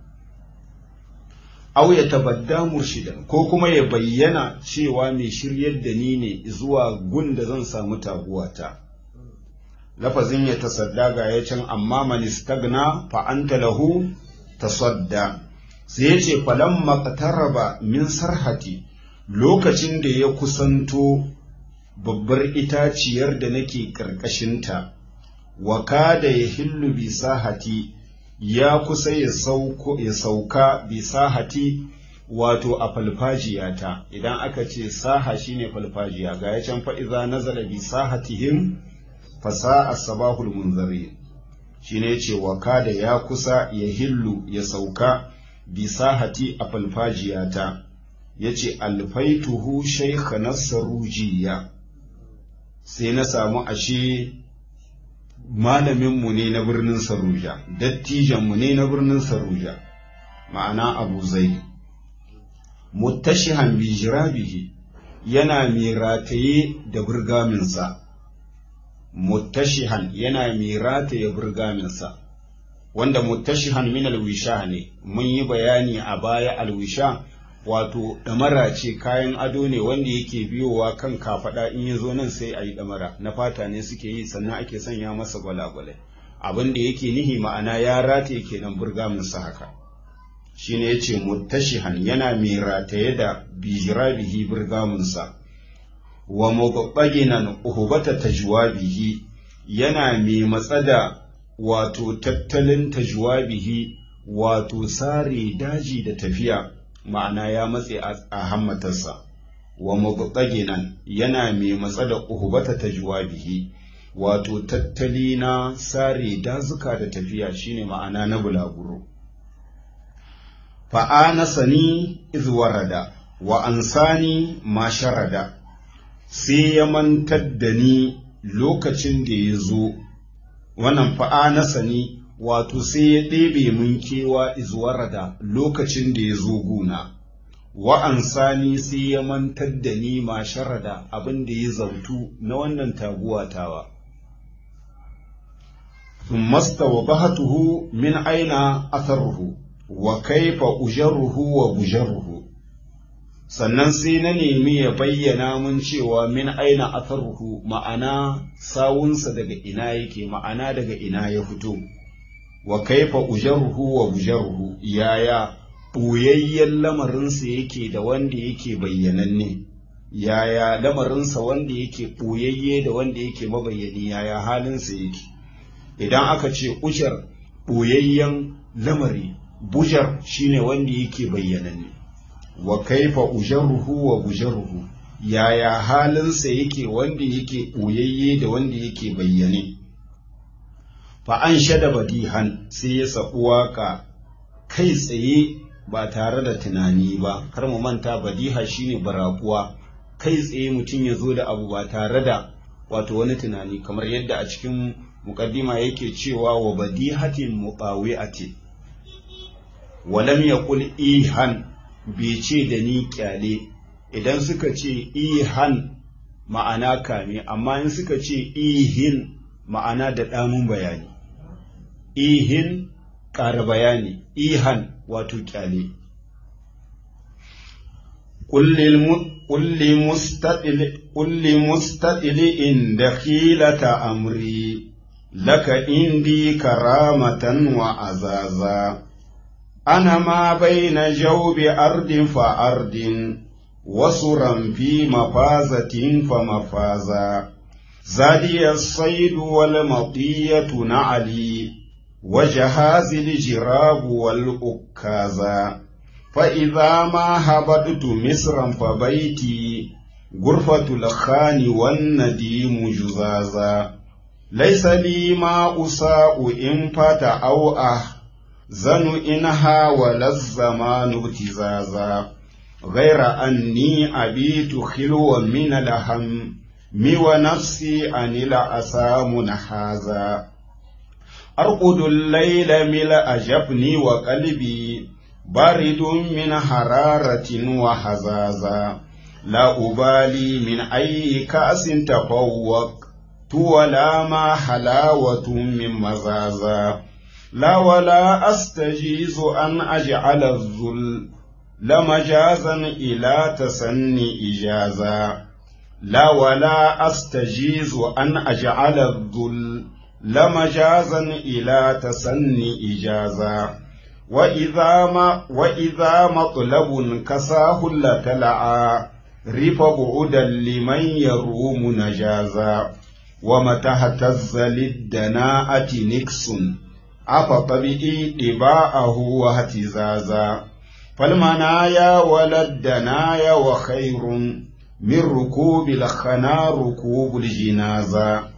[SPEAKER 1] au ya tabadda murshidan ko kuma ya bayyana cewa mai shiryar da ni ne zuwa gun da zan samu taguwata. lafazin ya tasadda ga ya can amma man istagna fa anta lahu tasadda sai ya ce falan maqtaraba min sarhati lokacin da ya kusanto babbar itaciyar da nake karkashinta wa kada ya hillu bi sahati ya kusa ya sauko ya sauka bi sahati wato a falfajiyata idan aka ce saha shine falfajiya ga ya can fa iza nazala bi sahatihim fasa a sabahul munzari shi ne ce wa kada ya kusa ya hillu ya sauka bi sahati a falfajiyata ya ce alfaituhu shaikha na sarujiya sai na samu ashe malaminmu ne na birnin saruja dattijanmu ne na birnin saruja ma'ana abu zai muttashihan bi jirabihi yana mai rataye da burgaminsa muttashihan yana mai rataye burgaminsa wanda muttashihan min alwisha ne mun yi bayani a baya alwisha wato ɗamara ce kayan ado ne wanda yake biyowa kan kafaɗa in ya zo nan sai a yi ɗamara na fata ne suke yi sannan ake sanya masa gwalagwalai abin da yake nihi ma'ana ya rataye kenan burgaminsa haka shine ya ce muttashihan yana mai rataye da bijirabihi burgaminsa wa mubabbaginan uhubata tajwabihi yana mai matsa da wato tattalin tajwabihi wato sare daji da tafiya ma'ana ya matse a hammatarsa wa mubabbaginan yana mai matsa da uhubata tajwabihi wato tattali na sare dazuka da tafiya shine ma'ana na bulaguro fa'anasani izwarada wa ansani ma sharada sai ya mantar da ni lokacin da ya zo wannan fa'anasani wato sai ya ɗebe mun kewa izwarada lokacin da ya zo guna wa ansani sai ya mantar da ni ma sharada abin da ya zautu na wannan taguwa tawa ثم استوضحته من أين أثره وكيف أجره وبجره sannan sai na nemi ya bayyana mun cewa min aina atharuhu ma'ana sawunsa daga ina yake ma'ana daga ina ya fito wa kaifa ujarruhu wa bujarruhu yaya ɓoyayyen lamarinsa yake da wanda yake bayyananne yaya lamarinsa wanda yake ɓoyayye da wanda yake mabayyani yaya halinsa yake idan aka ce ujar ɓoyayyen lamari bujar shine wanda yake bayyananne wa kaifa ujarruhu wa bujarruhu yaya halinsa yake wanda yake ɓoyayye da wanda yake bayyane fa an shada badihan sai ya saɓi waƙa kai tsaye ba tare da tunani ba kar mu manta badiha shine barakuwa kai tsaye mutum ya zo da abu ba tare da wato wani tunani kamar yadda a cikin muqaddima yake cewa wa badihatin muqawi'ati wa lam yaqul ihan bai ce da ni kyale idan suka ce ihan ma'ana kame amma in suka ce ihin ma'ana da ɗamun bayani ihin ƙara bayani ihan wato kyale قل لمستقل إن دخيلة أمري لك إندي كرامة وعزازا أنا ما بين جوب أرض فأرض وسرا في مفازة فمفازا زادي الصيد والمطية نعلي وجهاز الجراب والأكازا فإذا ما هبطت مصرا فبيتي غرفة الخان والنديم جزازا ليس لي ما أساء إن فات أو أه زن إنها ولا الزمان ابتزازا غير أني أبيت خلوا من الهم مي ونفسي أن الأسى منحازا أرقد الليل ملء جفني وقلبي بارد من حرارة وحزازا لا أبالي من أي كأس تفوق ولا ما حلاوة من مزازا لا ولا أستجيز أن أجعل الذل لمجازا إلى تسني إجازا لا ولا أستجيز أن أجعل الذل لمجازا إلى تسني إجازا وإذا ما وإذا مطلب كساه لتلعى رف بعدا لمن يروم نجازا ومتى اهتز للدناءة نكس أفطبئي طباعه واهتزازا فالمنايا ولا الدنايا وخير من ركوب الخنا ركوب الجنازة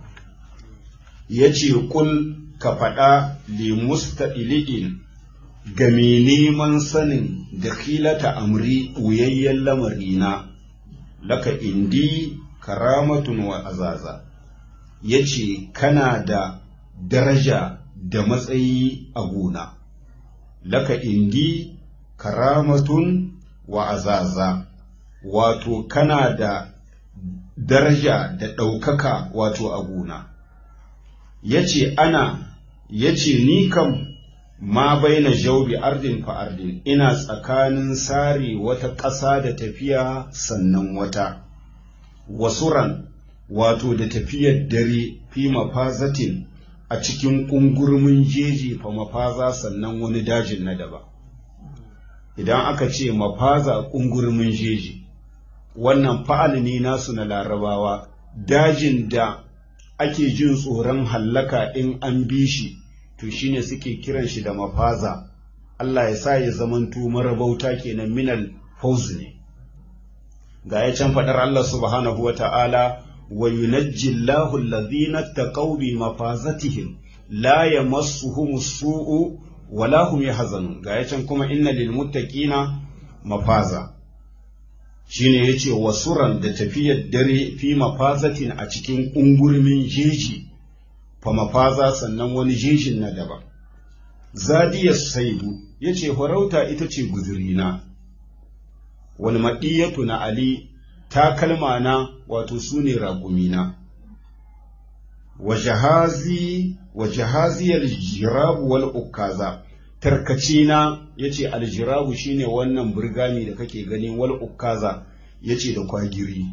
[SPEAKER 1] يجي قل كفدا لمستئلئين ga mai neman sanin da khilata amri wuyayyen lamarina laka indi karamatun wa azaza ya ce kana da daraja da matsayi a gona laka indi karamatun wa azaza wato kana da daraja da ɗaukaka wato a gona ya ce ana ya ce ni kam ma baina jaubi ardin fa ardin ina tsakanin sare wata ƙasa da tafiya sannan wata wasuran wato da tafiyar dare fi mafazatin a cikin ƙungurmin jeji fa mafaza sannan wani dajin na daba idan aka ce mafaza ƙungurmin jeji wannan fa'al ne nasu na larabawa dajin da ake jin tsoron hallaka in an bi shi to shine suke kiran shi da mafaza Allah ya sa ya zamanto marabauta kenan minal fauz ne ga ya can faɗar Allah subhanahu wa ta'ala wa yunajji Allahu alladhina taqaw bi mafazatihim la yamassuhum su'u wa la hum yahzanun ga ya can kuma inna lil muttaqina mafaza shine yace wasuran da tafiyar dare fi mafazatin a cikin ungurmin jeji fa mafaza sannan wani jejin na daban zadiyar saidu yace farauta ita ce guzurina wani maɗiyatu na ali takalma na wato su ne raƙumina wa jahazi aljirabu wal ukaza tarkace na yace aljirabu shine wannan burgami da kake gani wal ukaza yace da kwagiri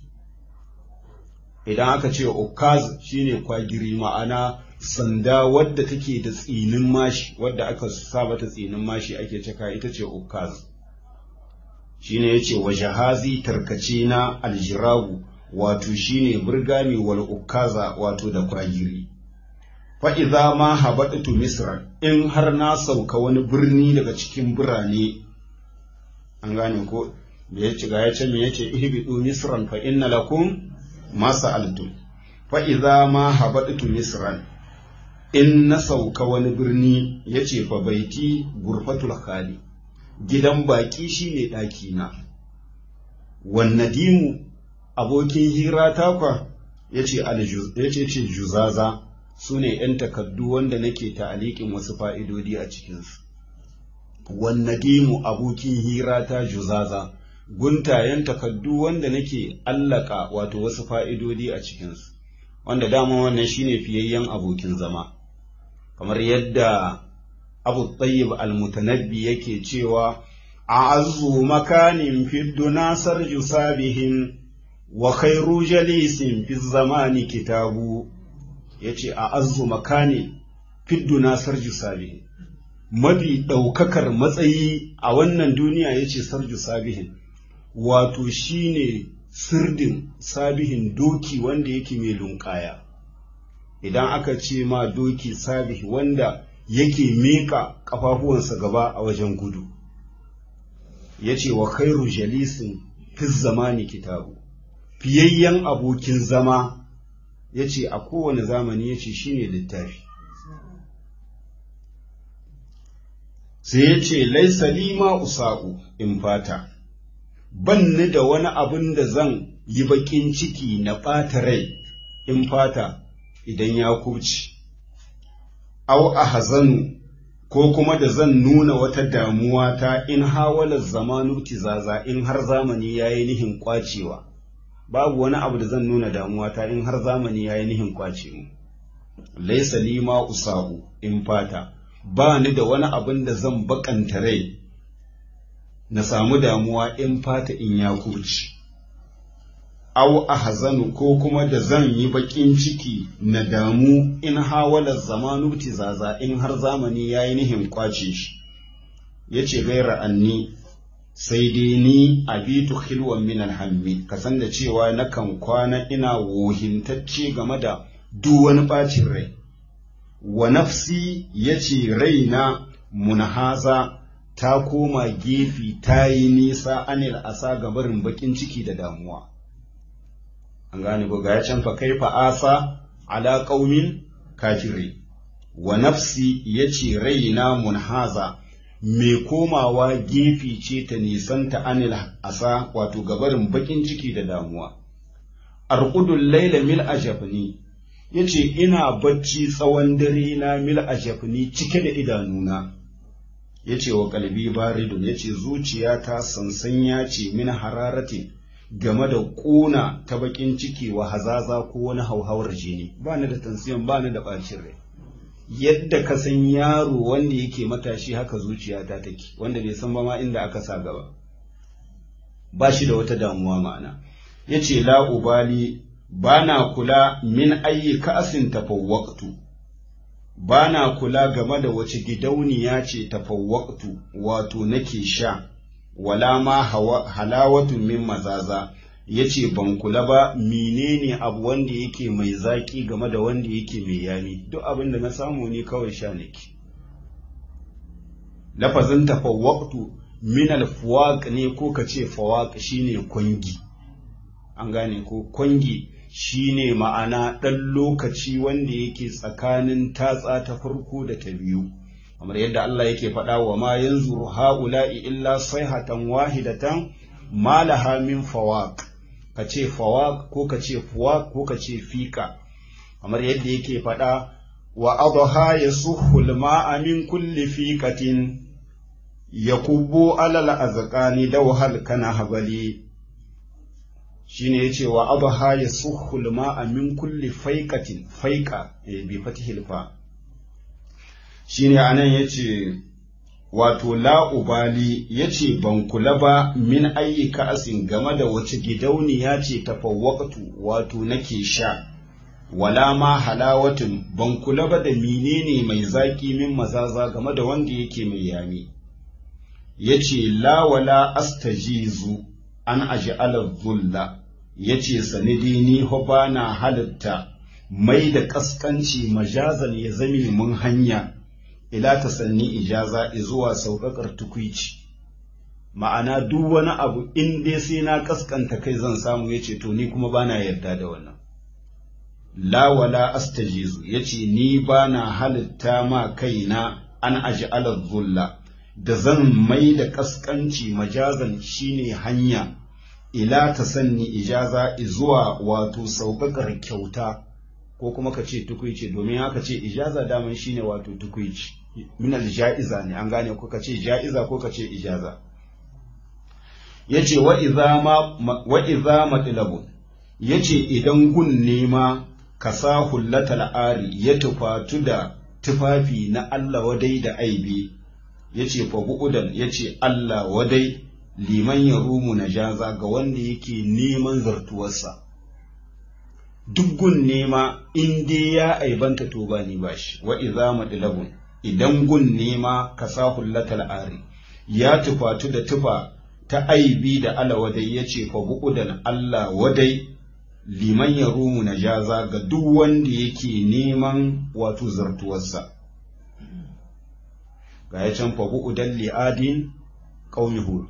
[SPEAKER 1] idan aka ce ukaz shine kwagiri ma'ana sanda wadda take da tsinin mashi wadda aka sa mata tsinin mashi ake caka ita ce ukaz shine yace wa jahazi tarkace na aljirabu wato shine burgami wal ukaza wato da kwagiri fa idza ma habatu misra in har na sauka wani birni daga cikin birane an gane ko da ya ci ga ya ce me yace ihbidu misran fa inna lakum ma sa'altum fa idza ma habatu misran in na sauka wani birni yace fa baiti gurfatul khali gidan baki shine daki na wan nadimu abokin hira takwa yace yace ce juzaza su ne ‘yan takaddu wanda nake ta'aliƙin wasu fa'idodi a cikinsu. Wannadimu abokin hira ta juzaza, guntayen takaddu wanda nake allaka wato wasu fa'idodi a cikinsu, wanda dama wannan shine fiyayyen abokin zama. Kamar yadda Abu Tayyib al-Mutanabbi yake cewa, A azu makanin fiddu nasar jusabihin wa khairu jalisin fi zamani kitabu. ya ce a azu makani fiddu na sarju sabihin mafi ɗaukakar matsayi a wannan duniya ya ce sarju sabihin wato shine sirdin sabihin doki wanda yake mai lunƙaya idan aka ce ma doki sabihi wanda yake miƙa ƙafafuwansa gaba a wajen gudu ya ce wa khairu jalisin fi zamani kitabu fiyayyen abokin zama ya ce a kowane zamani ya ce shi ne littafi sai ya ce laisa lima usa'u in fata ban ni da wani abin da zan yi baƙin ciki na ɓata rai in fata idan ya kuci au a hazanu ko kuma da zan nuna wata damuwa ta in hawalar zamanu tizaza in har zamani ya yi nihin kwacewa babu wani abu da zan nuna damuwa ta in har zamani ya yi nihin kwace mu laisa lima usa'u in fata ba ni da wani abin da zan bakanta rai na samu damuwa in fata in ya kuci aw ahzanu ko kuma da zan yi bakin ciki na damu in hawala zamanu tizaza in har zamani ya yi nihin kwace shi yace gaira anni sai dai ni abitu khilwan min alhammi ka san da cewa nakan kwana ina wohintacce game da duk wani bacin rai wa nafsi yace raina munhaza ta koma gefi ta yi nisa anil asa gabarin bakin ciki da damuwa an gane ko ga ya can fa kaifa asa ala qaumin kafiri wa nafsi yace raina munhaza mai komawa gefe ce ta nisanta anil asa wato gabarin bakin ciki da damuwa arqudul laila mil ajabni yace ina bacci tsawon dare na mil ajabni cike da idanuna yace wa kalbi baridun yace zuciyata sansanya ce min hararati game da ƙuna ta bakin ciki wa hazaza ko wani hauhawar jini ba ni da tansiyon ba ni da ɓacin rai yadda ka san yaro wanda yake matashi haka zuciyata take wanda bai san ba ma inda aka sa gaba ba shi da wata damuwa ma'ana ya ce la ubali ba na kula min ayi ka'asin tafawwaqtu ba na kula game da wace gidauniya ce tafawwaqtu wato nake sha wala ma halawatu min mazaza yace ban kula ba menene abu wanda yake mai zaki game da wanda yake mai yami duk abin da na samu ne kawai sha nake lafazin tafawwaqtu min alfuwaq ne ko kace fawaq shine kwangi an gane ko kwangi shine ma'ana ɗan lokaci wanda yake tsakanin tatsa ta farko da ta biyu kamar yadda Allah yake faɗa wa ma yanzuru ha'ula'i illa sayhatan wahidatan ma laha min fawaq kace fawaq ko kace fuwaq ko kace fika kamar yadda yake faɗa wa adha yasuhu al-ma'a min kulli fiqatin yakubbu alal azqani dawhal kana habali shine yace wa adha yasuhu al-ma'a min kulli faiqatin faiqa bi fatihil fa shine anan yace wato la ubali yace ban kula ba min ayyuka asin game da wace gidauniya ce tafawwaqtu wato nake sha wala ma halawatun ban kula ba da menene mai zaki min mazaza game da wanda yake mai yami yace la wala astajizu an aj'ala dhulla yace sanidi ni ho bana halitta mai da kaskanci majazan ya zame mun hanya ila ta sanni ijaza zuwa sauƙaƙar tukwici ma'ana duk wani abu in dai sai na kaskanta kai zan samu yace to ni kuma bana yarda da wannan la wala astajizu yace ni bana halitta ma kaina an aj'ala dhulla da zan mai da kaskanci majazan shine hanya ila ta sanni ijaza zuwa wato sauƙaƙar kyauta ko kuma ka ce tukuici domin haka ce ijaza daman shine wato tukuici min ja'iza ne an gane ko ka ce ja'iza ko ka ce ijaza yace wa idza ma wa idza matlabun yace idan gun nema ka sa hullatal ari ya tufatu da tufafi na Allah wadai da aibi yace fa bu'udan yace Allah wadai liman ya rumu na jaza ga wanda yake neman zartuwarsa duk gun nema in dai ya aibanta to ba ni bashi wa idza madlabun idan gun nema ka sa hullatal ari ya tufatu da tufa ta aibi da ala wadai yace fa bu'udan Allah wadai liman ya rumu na jaza ga duk wanda yake neman wato zartuwarsa ga ya can fa bu'udan li'adin qaumi hud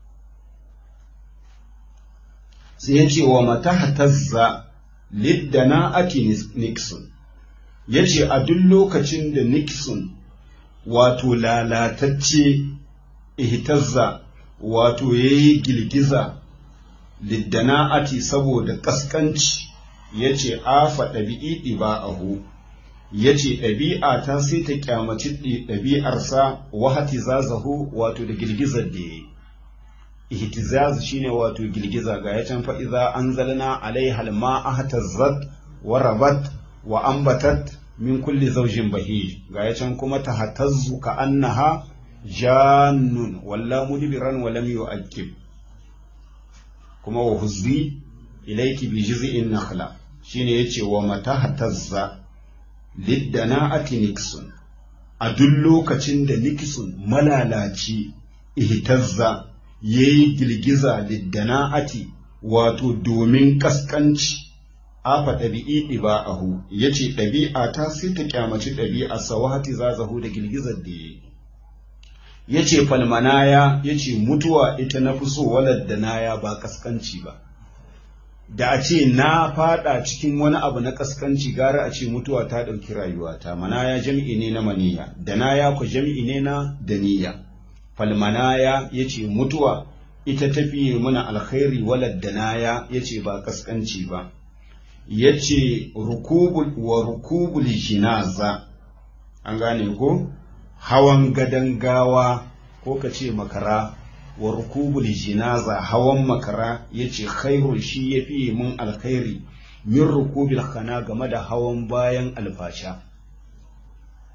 [SPEAKER 1] sai ya ce wa mata hatazza liddana ake Nixon, ya ce a duk lokacin da Nixon wato lalatacce ihtazza wato ya yi girgiza liddana ati saboda ƙasƙanci ya ce afa ɗabi'i ɗiba'ahu ya ce ɗabi'a ta sai ta kyamaci ɗabi'arsa wahati zazahu wato da girgizar da ya yi ihtizaz shine wato girgiza ga ya can fa idza anzalna alaiha alma ahtazzat wa rabat wa ambatat min kulli zawjin bahij ga ya can kuma tahtazzu ka annaha jannun walla mudbiran wa lam yu'akkib kuma wa huzzi ilayki bi jiz'in nakhla shine yace wa matahtazza liddana ati nixon a duk lokacin da nixon malalaci ihtazza ya yi girgiza liddana'ati wato domin kaskanci afa ɗabi'i ɗiba'ahu ya ce ɗabi'a ta sai ta kyamaci ɗabi'a sawati zazahu da girgizar da ya yi ya ce falmanaya ya ce mutuwa ita na fi so waladdanaya ba kaskanci ba da a ce na fada cikin wani abu na kaskanci gara a ce mutuwa ta ɗauki rayuwata manaya jam'i ne na maniya da na ya ku jam'i ne na daniya falmanaya ya ce mutuwa ita tafiye mana alkhairi waladdanaya ya ce ba kaskanci ba ya ce wa rukubul jinaza an gane ko hawan gadon gawa ko ka ce makara wa rukubul jinaza hawan makara ya ce khairun shi ya fiye mun alkhairi min rukubil khana game da hawan bayan alfasha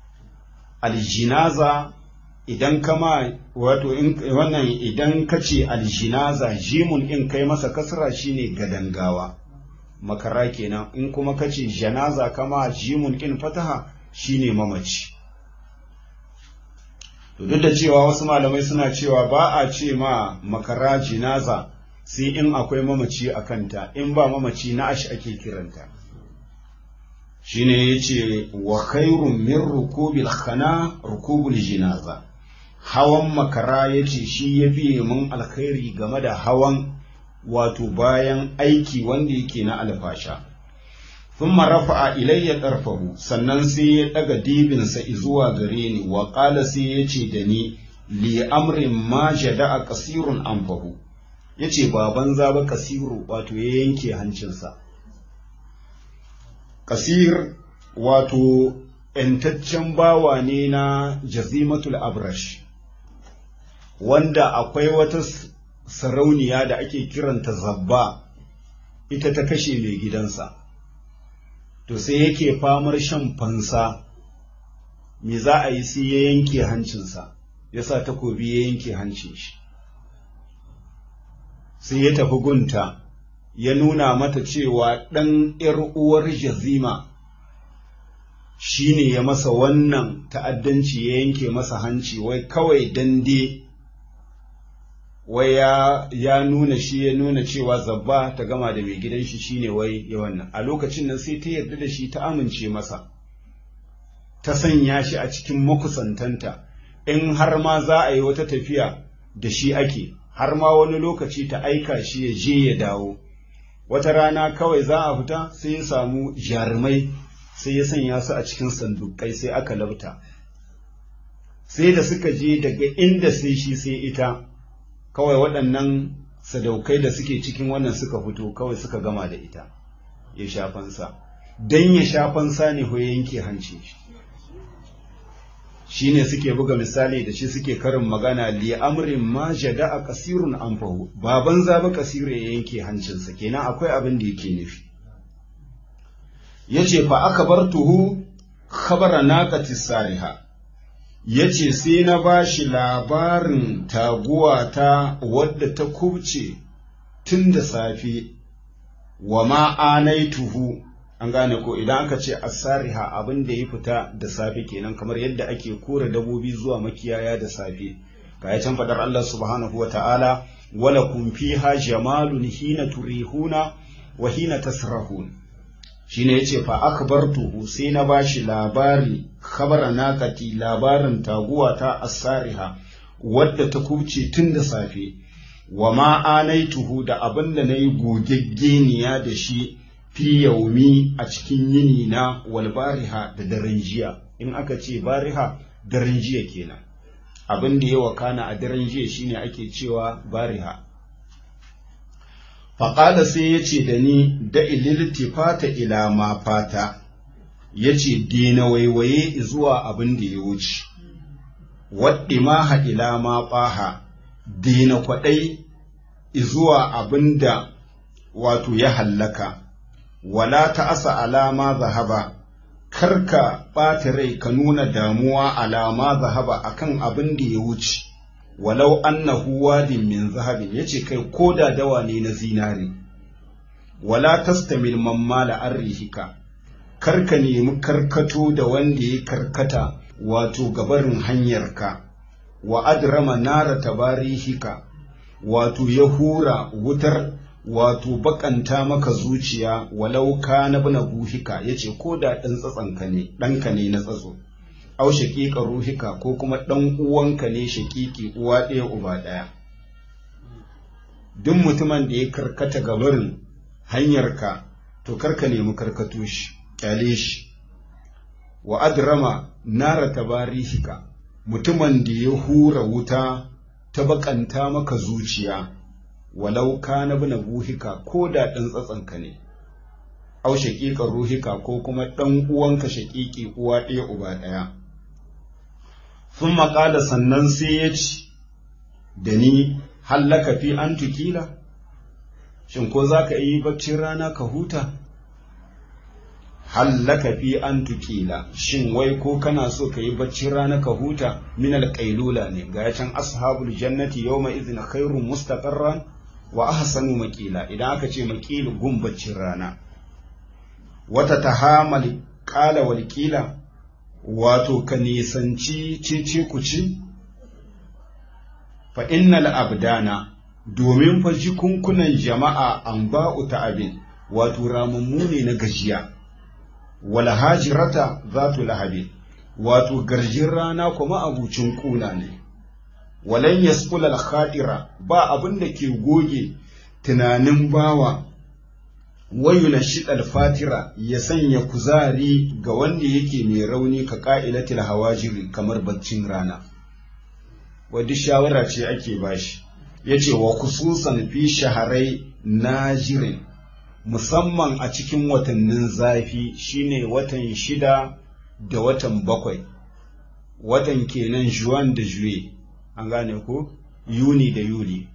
[SPEAKER 1] aljinaza idan kama wato wannan idan ka ce aljinaza jimun in kai masa kasra shine gadangawa makara kenan in kuma ka ce janaza kama jimun in fataha shine mamaci to duk da cewa wasu malamai suna cewa ba a ce ma makara jinaza sai in akwai mamaci a kanta in ba mamaci na ashi ake kiranta shine yace wa khairun min rukubil khana rukubul jinaza hawan makara yace shi ya biye mun alkhairi game da hawan wato bayan aiki wanda yake na alfasha thumma rafa'a ilayya tarfahu sannan sai ya daga dibinsa zuwa gare ni wa qala sai yace da ni li amrin ma jada'a qasirun anfahu yace baban zaba kasiru wato ya yanke hancinsa kasir wato ‘yantaccen bawa ne na jazimatul abrash wanda akwai wata sarauniya da ake kiranta zabba ita ta kashe mai gidansa to sai yake famar shan fansa me za a yi sai ya yanke hancinsa ya sa takobi ya yanke hancin shi sai ya tafi gunta ya nuna mata cewa ɗan ‘yar uwar jazima shi ne ya masa wannan ta'addanci ya yanke masa hanci wai kawai dande wai ya, ya nuna shi ya nuna cewa zabba ta gama da mai gidan shi shine wai ya wannan a lokacin nan sai ta yarda da shi ta amince masa ta sanya shi a cikin makusantanta in har ma za a yi wata tafiya da shi ake har ma wani lokaci ta aika shi ya je ya dawo wata rana kawai za a fita sai ya samu jarumai sai ya sanya su a cikin sandukai sai aka labta sai da suka je daga inda sai shi sai ita kawai waɗannan sadaukai da suke cikin wannan suka fito kawai suka gama da ita ya shafansa don ya shafansa ne ko yanke hanci shi ne suke buga misali da shi suke karin magana li amrin ma jada a kasirun anfahu baban zaba kasiru ya yanke hancinsa kenan akwai abin da yake nufi yace fa aka bar tuhu khabara naqati sariha yace sai na bashi labarin taguwa ta wadda ta kubce tun da safe wa ma anaituhu an gane ko idan aka ce asariha abin da ya fita da safe kenan kamar yadda ake kora dabobi zuwa makiyaya da safe ga ya can fadar Allah subhanahu wa ta'ala wala kun fiha jamalun hina turihuna wa hina tasrahun shine yace fa akbartuhu sai na bashi labari khabara naqati labarin taguwa ta asariha wadda ta kubce tun da safe wa ma anaituhu da abin da nayi gogeggeniya da shi fi yaumi a cikin yini na wal bariha da daren jiya in aka ce bariha daren jiya kenan abin da ya wakana a daren jiya shine ake cewa bariha faƙala sai ya ce da ni da ililtifata ila ma fata ya ce dina waiwaye zuwa abin da ya wuce waɗi maha ila ma ɓaha dina kwaɗai zuwa abin da wato ya hallaka wala ta asa alama zahaba karka ɓata rai ka nuna damuwa alama zahaba akan abin da ya wuce walau annahu wadin min zahabin yace kai ko da dawa ne na zinare wala tastamil mammala arrihika karka nemi karkato da wanda ya karkata wato gabarin hanyarka wa adrama nara tabarihika wato ya hura wutar wato bakanta maka zuciya walau ka na bina buhika ya ce ko da ɗan tsatsanka ne ɗanka ne na tsatso au shaƙiƙa ruhika ko kuma ɗan uwanka ne shaƙiƙi uwa ɗaya uba ɗaya duk mutumin da ya karkata gabarin hanyarka to karka nemi karkato shi ƙyale shi wa adrama nara tabarihika mutumin da ya hura wuta ta bakanta maka zuciya walau ka na bina buhika ko da ɗan tsatsanka ne, au shaƙiƙar ruhika ko kuma ɗan uwanka shaƙiƙi uwa ɗaya uba ɗaya. Sun maƙala sannan sai ya ci da ni hallaka fi an tukila, shin ko za ka yi baccin rana ka huta? hallaka fi an tukila shin wai ko kana so ka yi baccin rana ka huta min alƙailula ne ga can ashabul jannati yawma idhin khairun mustaqarran wa ahsanu maqila idan aka ce maqil gun baccin rana wata tahamal qala wal qila wato ka nisanci cici kuci fa innal abdana domin fa jikunkunan jama'a an ba'u ta'abin wato ramammu ne na gajiya wal hajirata zatu lahabi wato garjin rana kuma abucin kuna ne walan yasqul al khadira ba abin da ke goge tunanin bawa wayuna shidal fatira ya sanya kuzari ga wanda yake mai rauni ka ka'ilatil hawajiri kamar baccin rana wadda shawara ce ake bashi yace wa kususan fi shaharai najirin musamman a cikin watannin zafi shine watan shida da watan bakwai watan kenan juwan da juye an gane ko yuni da yuli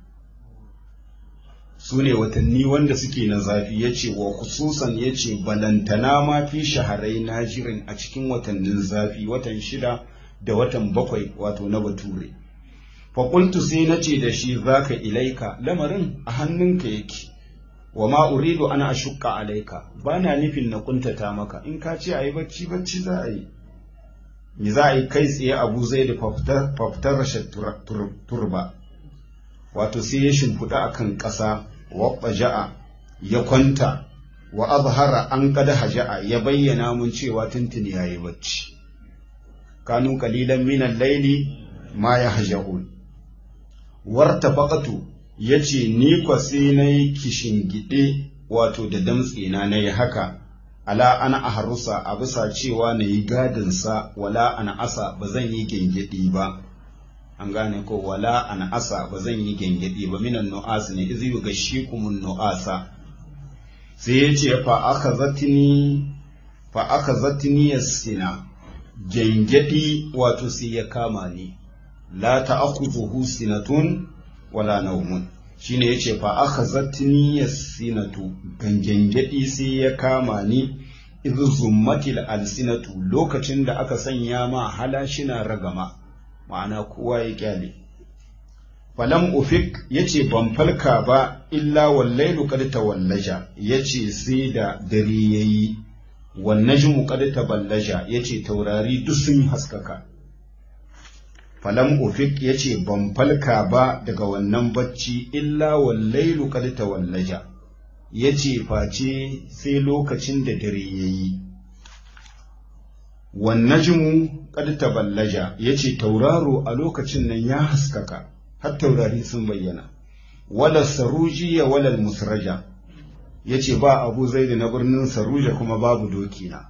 [SPEAKER 1] su ne watanni wanda suke na zafi ya ce wa kususan ya ce balantana ma fi shaharai najirin a cikin watannin zafi watan shida da watan bakwai wato na bature faƙultu sai na ce da shi za ka ilaika lamarin a hannunka yake wa ma uridu ana ashukka alaika ba na nufin na kuntata maka in ka ce a yi bacci bacci za a yi ni za a yi kai tsaye abu zai da fafitar rashin turba wato sai ya shimfiɗa a kan ƙasa wa ja'a ya kwanta wa azhara an kada haja'a ya bayyana mun cewa tuntuni ya yi bacci kanu kalilan minan laili ma ya haja'un warta faƙatu ya ce ni kwa sai na yi kishingiɗe wato da damtsena na yi haka ala ana a harusa a bisa cewa na yi gadinsa wala ana asa ba zan yi gyangyaɗi ba an gane ko wala ana asa ba zan yi gyangyaɗi ba minan nu'as ne izi ga shi kumun nu'asa sai ya ce fa aka zatini fa aka zatini sina gyangyaɗi wato sai ya kama ni la ta'khudhuhu sinatun wala naumun shine yace fa akhazatni yasinatu gangengedi sai ya kama ni idh zummatil alsinatu lokacin da aka sanya ma halashina ragama ma'ana kowa ya kyale falam ufik yace ban falka ba illa wallailu qad tawallaja yace sai da dare yayi wan najmu qad taballaja yace taurari duk sun haskaka falam ufik ya ce ban falka ba daga wannan bacci illa wallailu kad tawallaja ya ce face sai lokacin da dare ya yi wannajmu kad taballaja ya ce tauraro a lokacin nan ya haskaka har taurari sun bayyana wala sarujiya wala musraja ya ce ba abu zai da na birnin saruja kuma babu dokina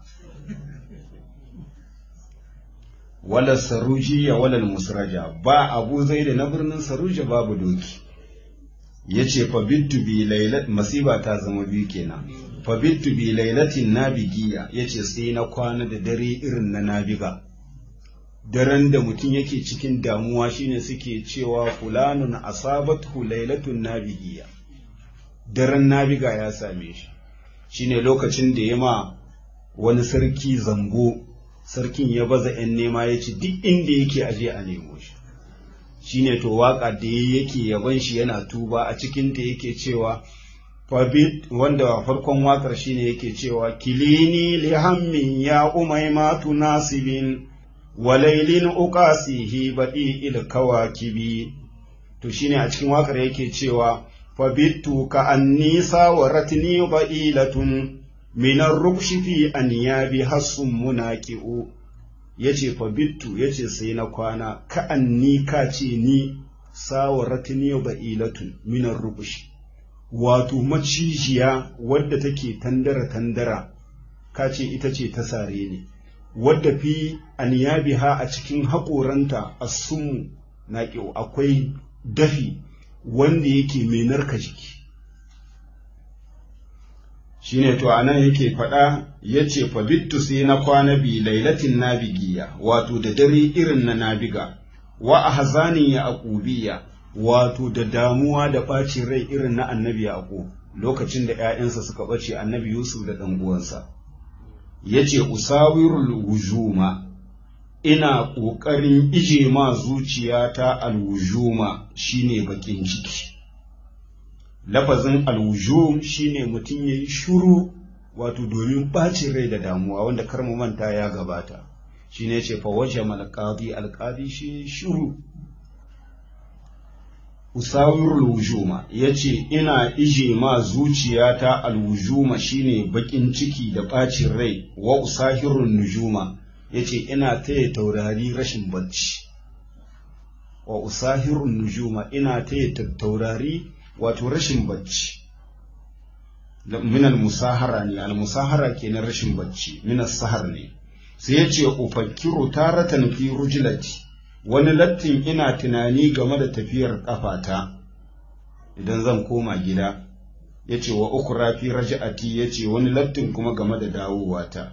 [SPEAKER 1] wala sarujiya wala musraja ba abu zai da na birnin saruja babu doki ya ce fabittu bi lailat masiba ta zama biyu kenan fabittu bi lailatin nabigiya ya ce sai na kwana da dare irin na nabiga daren da mutum yake cikin damuwa shine suke cewa fulanun asabathu lailatun nabigiya daren nabiga ya same shi shine lokacin da ya ma wani sarki zango sarkin ya baza ‘yan nema ya ci duk inda yake aje a nemo shi shine to waka da yake yaban shi yana tuba a cikinta yake cewa fabit wanda farkon wakar shine yake cewa kilini li hammin ya umaimatu nasibin walailin uqasihi badi il kawakibi to shine a cikin wakar yake cewa fabittu ka annisa wa ratni ba'ilatun minar rukshi fi anyabi hassun munaqi'u yace fa bittu yace sai na kwana ka anni ka ce ni sawaratni ba'ilatun minar rukshi wato macijiya wadda take tandara tandara ka ce ita ce ta sare ne wadda fi anyabiha a cikin haƙoranta assun naqi'u akwai dafi wanda yake mai narka jiki shine to anan yake faɗa ya ce fabittu sai na kwana bi lailatin nabigiya wato da dare irin na nabiga wa ahzanin ya aqubiya wato da damuwa da ɓacin rai irin na annabi yaqub lokacin da ƴaƴansa suka ɓace annabi yusuf da ɗan uwansa yace usawirul wujuma ina ƙoƙarin ije ma zuciyata alwujuma shine bakin ciki lafazin alwujum shine mutum ya yi shuru wato domin ɓacin rai da damuwa wanda kar mu manta ya gabata shine ce fa waje malqadi alqadi shi shuru usawirul wujuma yace ina ije ma zuciyata alwujuma shine bakin ciki da ɓacin rai wa usahirun nujuma yace ina taya taurari rashin bacci wa usahirun nujuma ina taya taurari wato rashin bacci min al-musahara ne al-musahara kenan rashin bacci min sahar ne sai yace ufakkiru taratan fi rujlati wani lattin ina tunani game da tafiyar kafata idan zan koma gida yace wa ukra fi raj'ati yace wani lattin kuma game da dawowata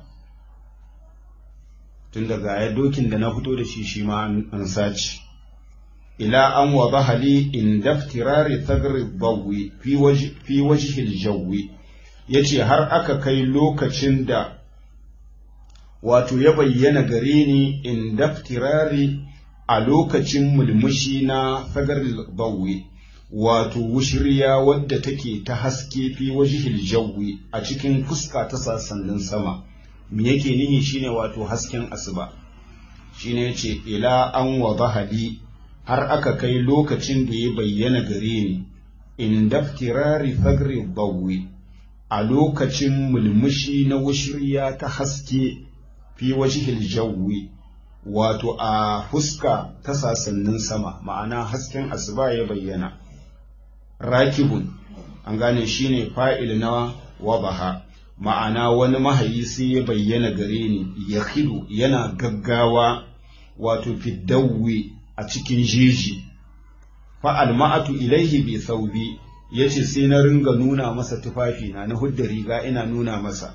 [SPEAKER 1] tun daga ya dokin da na fito da shi shi ma an sace ila an wa bahali in daftirari thagri bawi fi wajhil jawi yace har aka kai lokacin da wato ya bayyana gare ni in daftirari a lokacin mulmushi na thagril bawi wato wushiriya wadda take ta haske fi wajhil jawi a cikin fuska ta sassanin sama me yake nihi shine wato hasken asuba shine yace ila an wa bahali har aka kai lokacin da ya bayyana gare ni in daftirari fagri bawi a lokacin mulmushi na wushirya ta haske fi wajihil jawi wato a fuska ta sasannin sama ma'ana hasken asuba ya bayyana rakibun an gane shine fa'il na wabaha ma'ana wani mahayi sai ya bayyana gare ni ya yana gaggawa wato fiddawi a cikin jeji fa'al ma'atu ilaihi bi saubi ya ce sai na ringa nuna masa tufafina na hudda riga ina nuna masa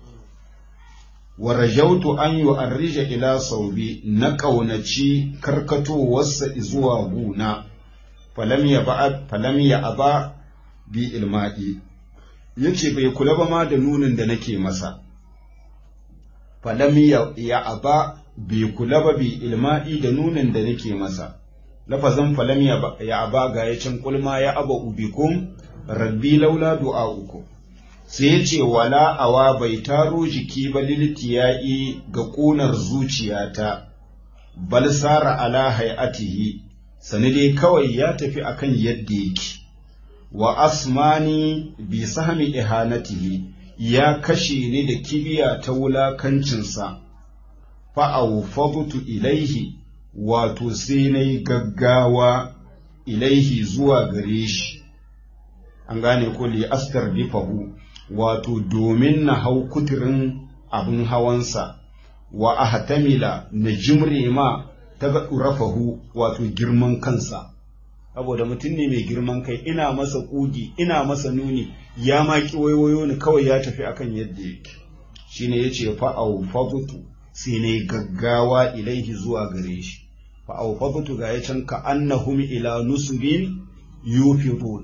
[SPEAKER 1] wa rajautu an yi arrija ila saubi na ƙaunaci karkatowarsa zuwa guna falam ya aba bi ilma'i ya ce bai kula ba ma da nunin da nake masa falam ya aba bai kula ba bi ilma'i da nunin da nake masa lafazin falam ya aba ga ya can kulma ya aba ubikum rabbi laula du'a'uku sai ya ce wala awa bai taro jiki ba liltiya'i ga ƙunar zuciyata bal sara ala hay'atihi sani dai kawai ya tafi akan yadda yake wa asmani bi sahmi ihanatihi ya kashe ni da kibiya ta wulakancinsa fa'aufadtu ilaihi wato sai na yi gaggawa ilaihi zuwa gare shi an gane ko li askar bifahu wato domin na hau kuturin abin hawansa wa ahtamila na jimre ma ta ga rafahu wato girman kansa saboda mutum ne mai girman kai ina masa ƙugi ina masa nuni ya ma waiwayo ni kawai ya tafi akan yadda yake shine yace fa au fagutu sai ne gaggawa ilaihi zuwa gare shi fa au fagutu ga yacan ka annahum ila nusbin yufidun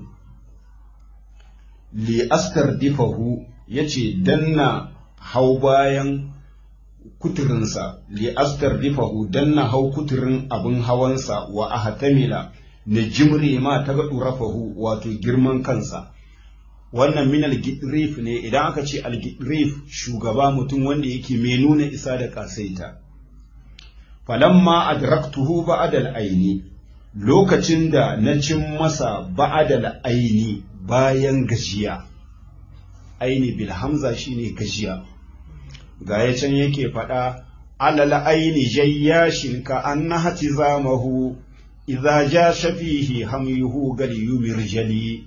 [SPEAKER 1] li askar difahu yace danna hau bayan kuturinsa li askar difahu danna hau kuturin abin hawansa wa ahtamila na jimre ma ta ga rafahu wato girman kansa wannan min al-gidrif ne idan aka ce al-gidrif shugaba mutum wanda yake mai nuna isa da kasaita falamma adraktuhu ba'da al-aini lokacin da na cin masa ba'da al-aini bayan gajiya aini bil hamza shine gajiya ga ya can yake faɗa alal aini jayyashin ka annaha tizamahu idza ja shafihi hamyuhu gal yumirjali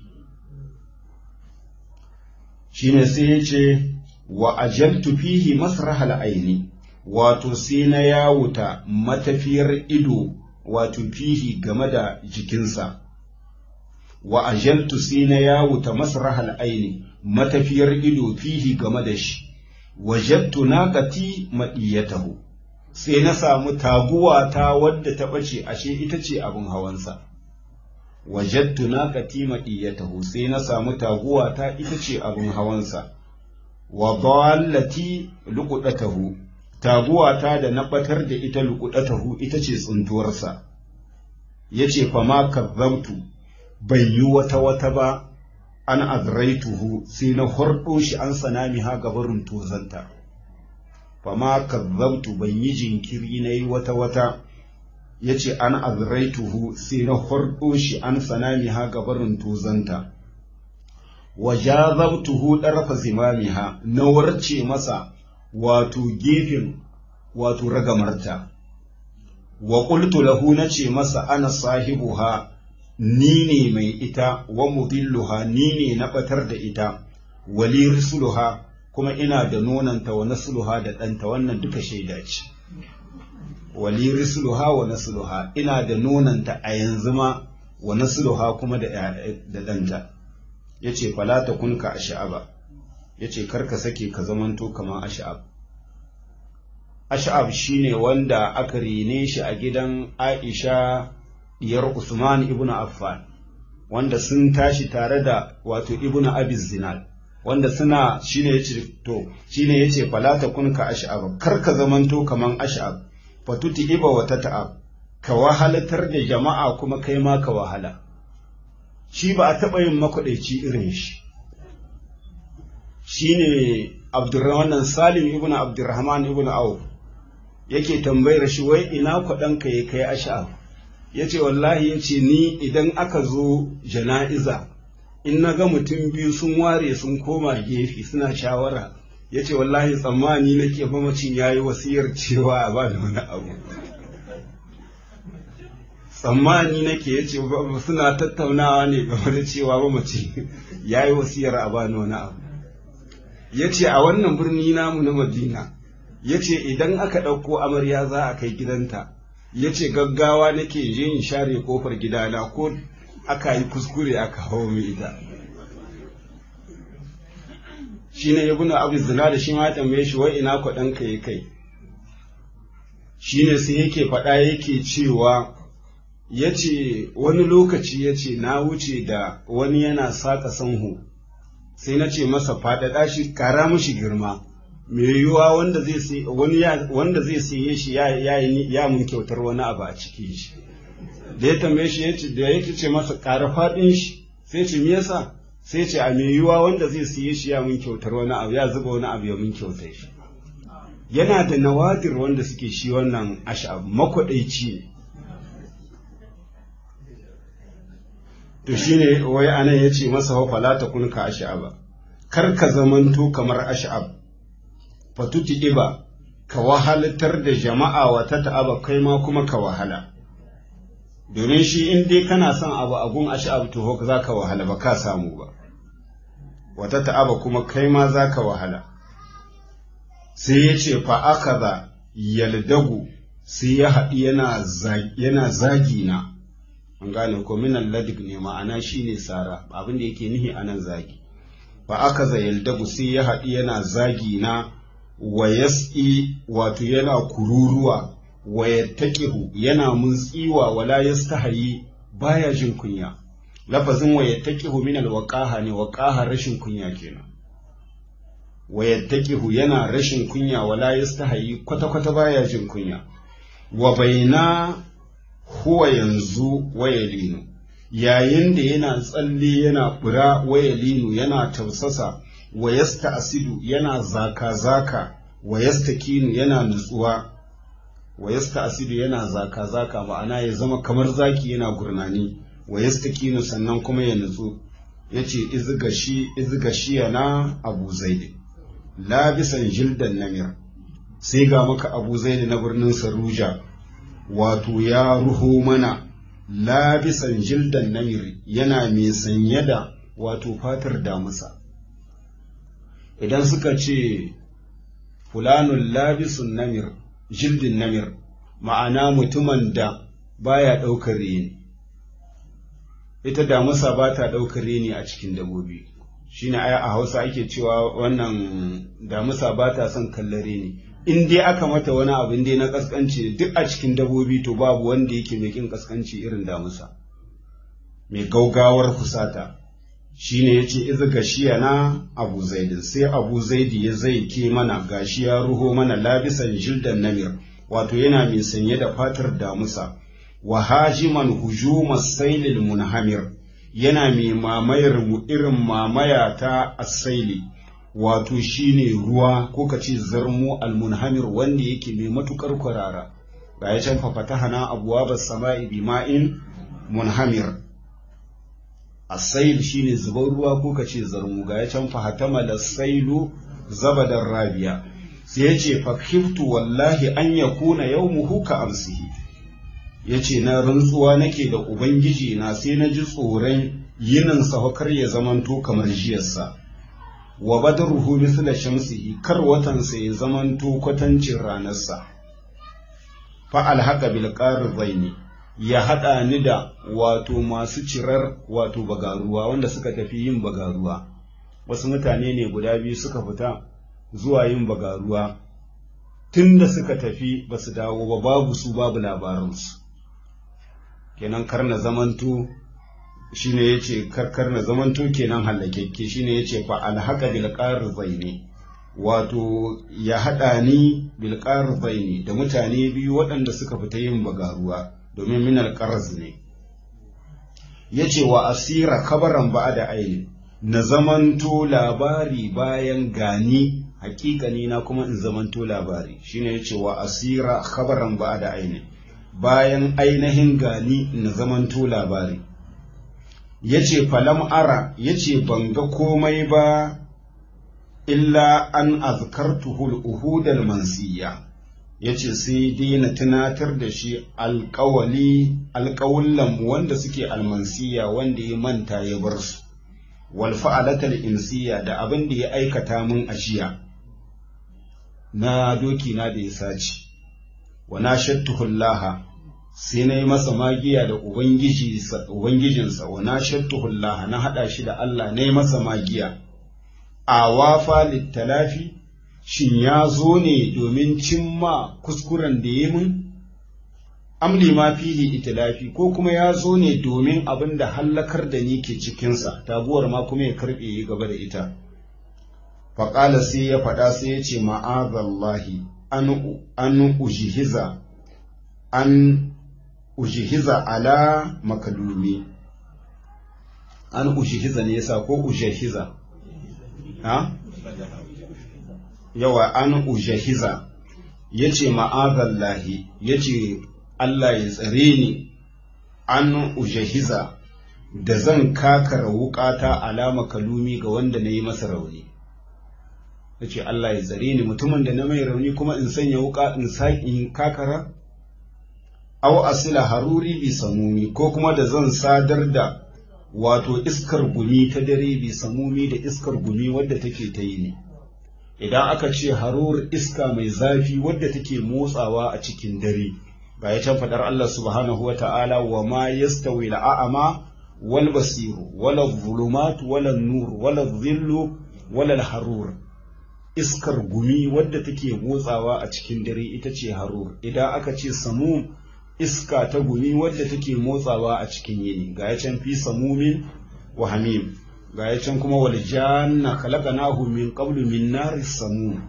[SPEAKER 1] shine sai ya ce wa ajaltu fihi masrahal aini wato sai na yawuta matafiyar ido wato fihi game da jikinsa wa ajaltu sai na yawuta masrahal aini matafiyar ido fihi game da shi wajattu naqati madiyatahu sai na samu taguwa ta wadda ta bace ashe ita ce abin hawansa wajattu naqati madiyatahu sai na samu taguwa ta ita ce abin hawansa wa dallati luqudatahu taguwata da na batar da ita luqudatahu ita ce tsuntuwarsa yace fa ma kazzabtu bai yi wata wata ba an azraituhu sai na hordo shi an sanami ha gabarin tozanta fa ma kazzabtu ban yi jinkiri na yi wata wata yace an azraituhu sai na hordo shi an sanami ha gabarin tozanta wa jazabtuhu darfa zimamiha na warce masa wato gefen wato ragamarta wa qultu lahu nace masa ana sahibuha ni ne mai ita wa mudilluha ni ne na batar da ita wali rusuluha kuma ina da nonanta wa nasluha da ɗanta wannan duka shaida ce wali rusuluha wa nasluha ina da nonanta a yanzu ma wa nasluha kuma da ɗanta ya ce falata kunka a sha'aba ya ce karka sake ka zamanto kamar ash'ab ash'ab shine wanda aka rene shi a gidan aisha diyar usman ibn affan wanda sun tashi tare da wato ibn abiz zinal wanda suna shine yace to shine yace falata kunka ash'ab karka zamanto kaman ash'ab fatuti iba wa tata'ab ka wahalatar da jama'a kuma kai ma ka wahala shi ba a taɓa yin makwaɗaici irin shi shi ne abdurrahman salim ibn abdurrahman ibn auf yake tambayar shi wai ina kwaɗanka ya kai asha'ab ya ce wallahi ya ce ni idan aka zo jana'iza in na ga mutum biyu sun ware sun koma gefe suna shawara ya ce wallahi tsammani nake mamacin ya yi wasiyar cewa a ba da wani abu tsammani nake ya ce suna tattaunawa ne game da cewa mamaci ya yi wasiyar a bani wani abu ya ce a wannan birni namu na madina ya ce idan aka ɗauko amarya za a kai gidanta ya ce gaggawa nake je in share kofar gidana ko aka yi kuskure aka hawo mai ita shi ne ya guna abu zina da shi ma tambaye shi wai ina kwaɗanka ya kai shi ne sai yake faɗa yake cewa ya ce wani lokaci ya ce na wuce da wani yana saƙa sanhu sai na ce masa faɗaɗa shi ƙara mushi girma mai yiwuwa wanda zai siye shi ya mun kyautar wani abu a cikin shi da ya tambaye shi ya ce da ya ce masa ƙara faɗin shi sai ce me yasa sai ce a mai yiwuwa wanda zai siye shi ya mun kyautar wani abu ya zuba wani abu ya mun kyautar shi yana da nawadir wanda suke shi wannan ash'ab makwaɗaici ne to shine wai anan ya ce masa wa fala ta kun ka ash'aba kar ka zamanto kamar ash'ab fatuti iba ka wahalatar da jama'a wa ta ta'aba kai ma kuma ka wahala domin shi in dai kana son abu a gun ash'ab to za ka wahala ba ka samu ba wata ta'aba kuma kai ma za ka wahala sai ya ce fa akaza yaldagu sai ya haɗi yana zagi na an gane ko minan ladig ne ma'ana shine sara abin da yake nihi anan zagi fa aka zayal dagu sai ya haɗi yana zagi na wa yas'i wato yana kururuwa wa yattaqihu yana muntsiwa wala yastahayi baya jin kunya lafazin wa yattaqihu min alwaqaha ne waqaha rashin kunya kenan wa yattaqihu yana rashin kunya wala yastahayi kwata kwata baya jin kunya wa baina huwa yanzu wayalinu yayin da yana tsalle yana bura wayalinu yana tausasa wa yasta asidu yana zaka-zaka wa yasta kinu yana nutsuwa wa yasta asidu yana zaka-zaka ma'ana ya zama kamar zaki yana gurnani wa yasta kinu sannan kuma ya nutsu ya ce izgashi yana abu zaidi labisan jildan namir sai ga maka abu zaidi na birnin saruja wato ya ruho mana labisan jildan namir yana mai sanye da wato fatar damusa idan suka ce fulanun labisun namir jildin namir ma'ana mutumin da baya ɗaukar reni ita damusa ba ta ɗaukar reni a cikin dabobi shine a hausa ake cewa wannan damusa ba ta son kallon reni in dai aka mata wani abin dai na kaskanci duk a cikin dabobi to babu wanda yake mai kin kaskanci irin damusa mai gaugawar fusata shine yace iz gashiya na abu zaidi sai abu zaidi ya zai ke mana gashi ya ruho mana labisan jildan namir wato yana mai sanye da fatar damusa wa hajiman hujumas sailil munhamir yana mai mamayar mu irin mamaya ta asaili wato shine ruwa ko ka ce zarmo almunhamir wanda yake mai matukar kwarara ga ya can fafatahana abuwa sama'i bima'in munhamir asail shine zubar ruwa ko ka ce zarmu ga ya can fahatama da sailu zabadar rabiya sai ya ce fakiftu wallahi an ya kuna yau muhu ka amsihi ya ce na rantsuwa nake da ubangiji na sai na ji tsoron yinin kar ya zamanto kamar jiyarsa wa badruhu misla shamsihi kar watansa ya zamanto kwatancin ranarsa fa alhaqa bil qarzaini ya haɗa ni da wato masu cirar wato bagaruwa wanda suka tafi yin bagaruwa wasu mutane ne guda biyu suka fita zuwa yin bagaruwa tun da suka tafi ba su dawo ba babu su babu labaransu kenan kar na zamanto shine yace karkar na zamanto kenan halakekke shine yace fa alhaqa bil qarzaini wato ya haɗa ni bil qarzaini da mutane biyu waɗanda suka fita yin bagaruwa domin minal qarz ne yace wa asira kabaran ba da aini na zamanto labari bayan gani hakikani na kuma in zamanto labari shine yace wa asira kabaran ba da aini bayan ainihin gani na zamanto labari yace falam ara yace ban ga komai ba illa an azkartuhul uhudal mansiya yace sai dai na tunatar da shi alƙawali alƙawullan wanda suke almansiya wanda ya manta ya bar su wal fa'alatal insiya da abin da ya aikata min ajiya na doki na da ya sace wa na shattuhullaha sai na yi masa magiya da ubangijinsa wa na shattuhullaha na haɗa shi da Allah na yi masa magiya a wafa littalafi shin ya zo ne domin cimma kuskuren da ya min amli ma fihi itilafi ko kuma ya zo ne domin abin da hallakar da ni ke cikinsa taguwar ma kuma ya karɓe ya gaba da ita faƙala sai ya faɗa sai ya ce ma'azallahi an ujihiza an ujihiza ala makalumi an ujihiza ne yasa ko ujihiza ha yawa an ujahiza ya ce ma'azallahi ya ce Allah ya tsare ni an ujahiza da zan kakara wukata alama kalumi ga wanda na yi masa rauni ya ce Allah ya tsare ni mutumin da na mai rauni kuma in sanya wuka in in kakara aw asila haruri bi samumi ko kuma da zan sadar da wato iskar gumi ta dare bi samumi da iskar gumi wadda take ta yi ne idan aka ce harur iska mai zafi wadda take motsawa a cikin dare ga ya can faɗar Allah subhanahu wa ta'ala wa ma yastawi al'a'ama wal basiru wala zulumat wala nur wala zillu wala harur iskar gumi wadda take motsawa a cikin dare ita ce harur idan aka ce samu iska ta gumi wadda take motsawa a cikin yini ga ya can fi samumin wa hamim ga ya can kuma wal janna khalaqnahu min qablu min nari samum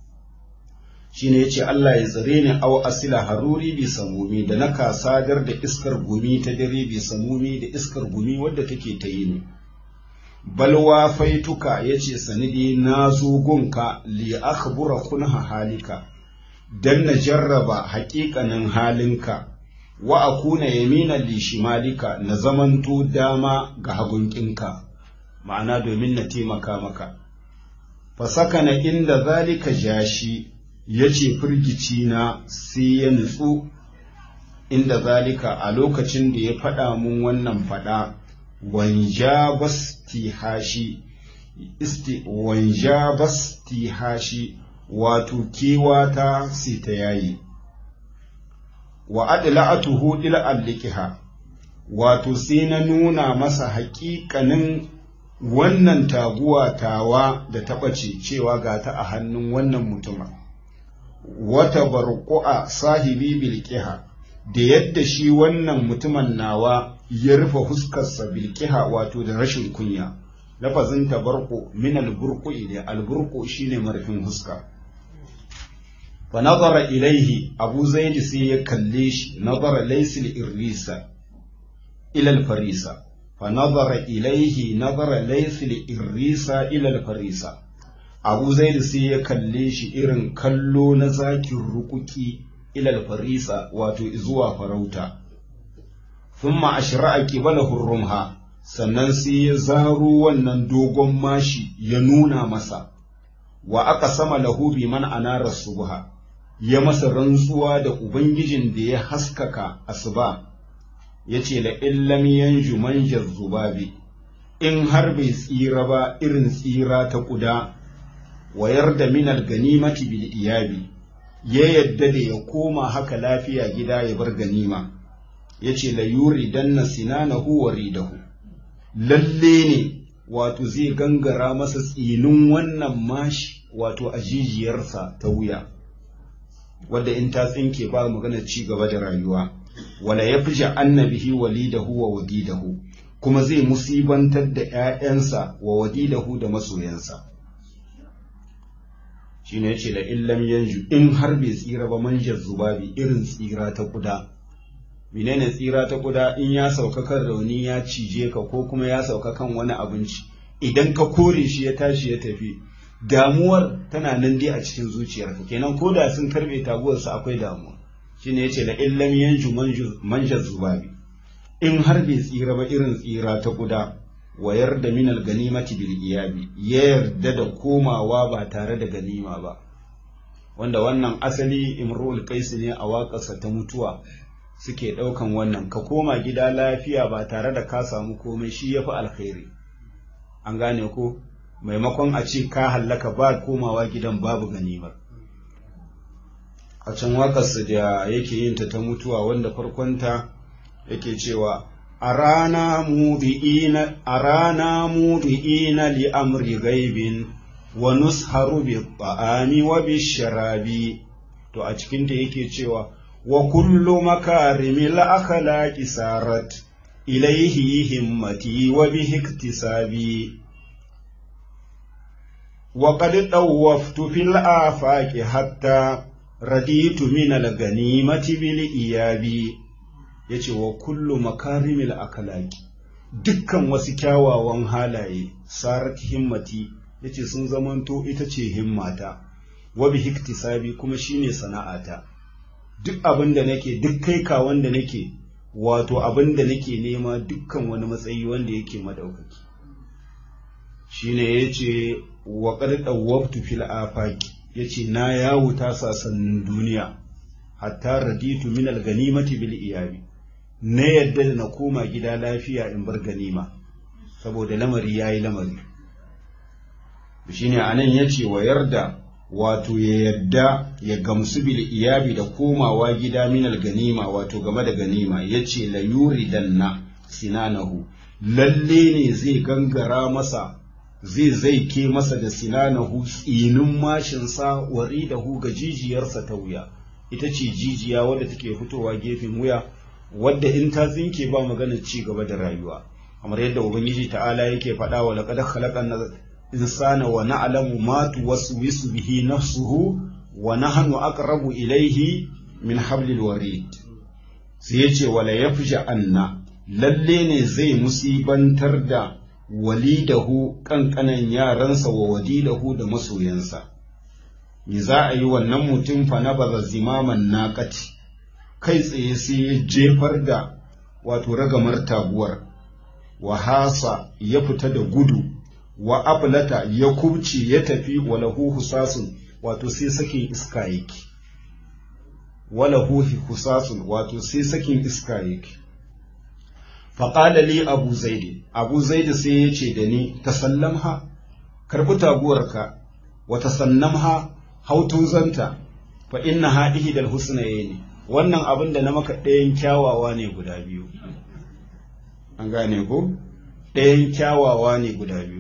[SPEAKER 1] shine yace Allah ya tsare ni aw asila haruri bi samumi da na kasadar da iskar gumi ta dare bi samumi da iskar gumi wadda take ta yi ne balwa faituka yace sanidi na zo gunka li akhbura kunha halika dan na jarraba haƙiƙanin halinka wa akuna yaminan li shimalika na zamanto dama ga hagunkinka ma'ana domin na taimaka maka fasaka na inda zalika jashi ya ce firgici na sai ya nutsu inda zalika a lokacin da ya faɗa mun wannan faɗa wanja bastihashi isti wanja bastihashi wato kewata sai ta yayi wa adla'atuhu ila allikiha wato sai na nuna masa haƙiƙanin wannan taguwa tawa da ta ɓace cewa ga ta a hannun wannan mutuma wata barƙu'a sahibi bilkiha da yadda shi wannan mutumin nawa ya rufe huskarsa bilkiha wato da rashin kunya lafazin tabarku min alburku ne alburku shine marfin huska fa nazara ilaihi abu zaidi sai ya kalle shi nazara laysil irrisa ila alfarisa fa nazara ilaihi nazara laysil irrisa ila alfarisa abu zaidi sai ya kalle shi irin kallo na zakin rukuki ila alfarisa wato zuwa farauta thumma ashra'a qibalahu rumha sannan sai ya zaro wannan dogon mashi ya nuna masa wa aka sama lahu bi man anara subha ya masa rantsuwa da ubangijin da ya haskaka asuba yace la illam yanju manjar zubabi in har bai tsira ba irin tsira ta kuda wayar da minal ganimati bil iyabi ya yadda da ya koma haka lafiya gida ya bar ganima yace la yuri danna sinanahu wa ridahu lalle ne wato zai gangara masa tsinin wannan mashi wato a jijiyarsa ta wuya wadda in ta tsinke ba magana ci gaba da rayuwa wala ya fi annabihi walidahu wa wadidahu kuma zai musibantar da ‘ya'yansa wa wadidahu da masoyansa shi ne ce da illam yanju in har bai tsira ba manjar zubabi irin tsira ta kuda menene tsira ta kuda in ya sauka kan rauni ya cije ka ko kuma ya sauka kan wani abinci idan ka kore shi ya tashi ya tafi damuwar tana nan dai a cikin zuciyarka kenan ko da sun karbe taguwarsa akwai damuwa shine yace la illam yanju manjar zubabi in har bai tsira ba irin tsira ta kuda wayar da minal ganimati bil iyabi ya yarda da komawa ba tare da ganima ba wanda wannan asali imrul qais ne a waƙarsa ta mutuwa suke ɗaukan wannan ka koma gida lafiya ba tare da ka samu komai shi ya fi alkhairi an gane ko maimakon a ce ka hallaka ba komawa gidan babu ganimar a can waƙarsa da yake yin ta ta mutuwa wanda farkonta yake cewa a rana mudi'ina li amri gaibin wa nusharu bi ta'ami wa bi sharabi to a cikinta yake cewa وكل مكارم الأخلاق سارت إليه همتي وبه اكتسابي وقد طوفت في الآفاق حتى رديت من الغنيمة بالإياب yace wa kullu makarimil akhlaqi dukkan wasu kyawawan halaye sarat himmati yace sun zamanto ita ce himmata wa bi hiktisabi kuma shine sana'ata duk abin da nake duk kai ka wanda nake wato abin da nake nema dukkan wani matsayi wanda yake madaukaki shine yace wa qad dawwabtu fil afaqi yace na yawo ta sasannin duniya hatta raditu min al ganimati bil iyabi na yadda da na koma gida lafiya in bar ganima saboda lamari yayi lamari shine anan yace wa yarda wato ya yadda ya gamsu bil iyabi da komawa gida minal ganima wato game da ganima yace la yuridanna sinanahu lalle ne zai gangara masa zai zaike masa da sinanahu tsinin mashinsa waridahu ga jijiyarsa ta wuya ita ce jijiya wadda take fitowa gefen wuya wadda in ta tsinke ba maganar ci gaba da rayuwa kamar yadda ubangiji ta'ala yake faɗa wa laqad khalaqna insana wa na'lamu ma tuwaswisu bihi nafsuhu wa nahnu aqrabu ilayhi min hablil warid sai yace wala yafja anna lalle ne zai musibantar da walidahu kankanan yaransa wa wadidahu da masoyansa me za a yi wannan mutum fa na baza zimaman naqati kai tsaye sai ya jefar da wato ragamar taguwar wa hasa ya fita da gudu wa aflata ya kubce ya tafi walahu husasun wato sai sakin iska yake walahu husasun wato sai sakin iska yake faƙala li abu zaidi abu zaidi sai ya ce da ni tasallamha karɓi taguwarka wa tasannamha hautuzanta fa inna ha ihdal husnayni wannan abin da na maka ɗayan kyawawa ne guda biyu an gane ko ɗayan kyawawa ne guda biyu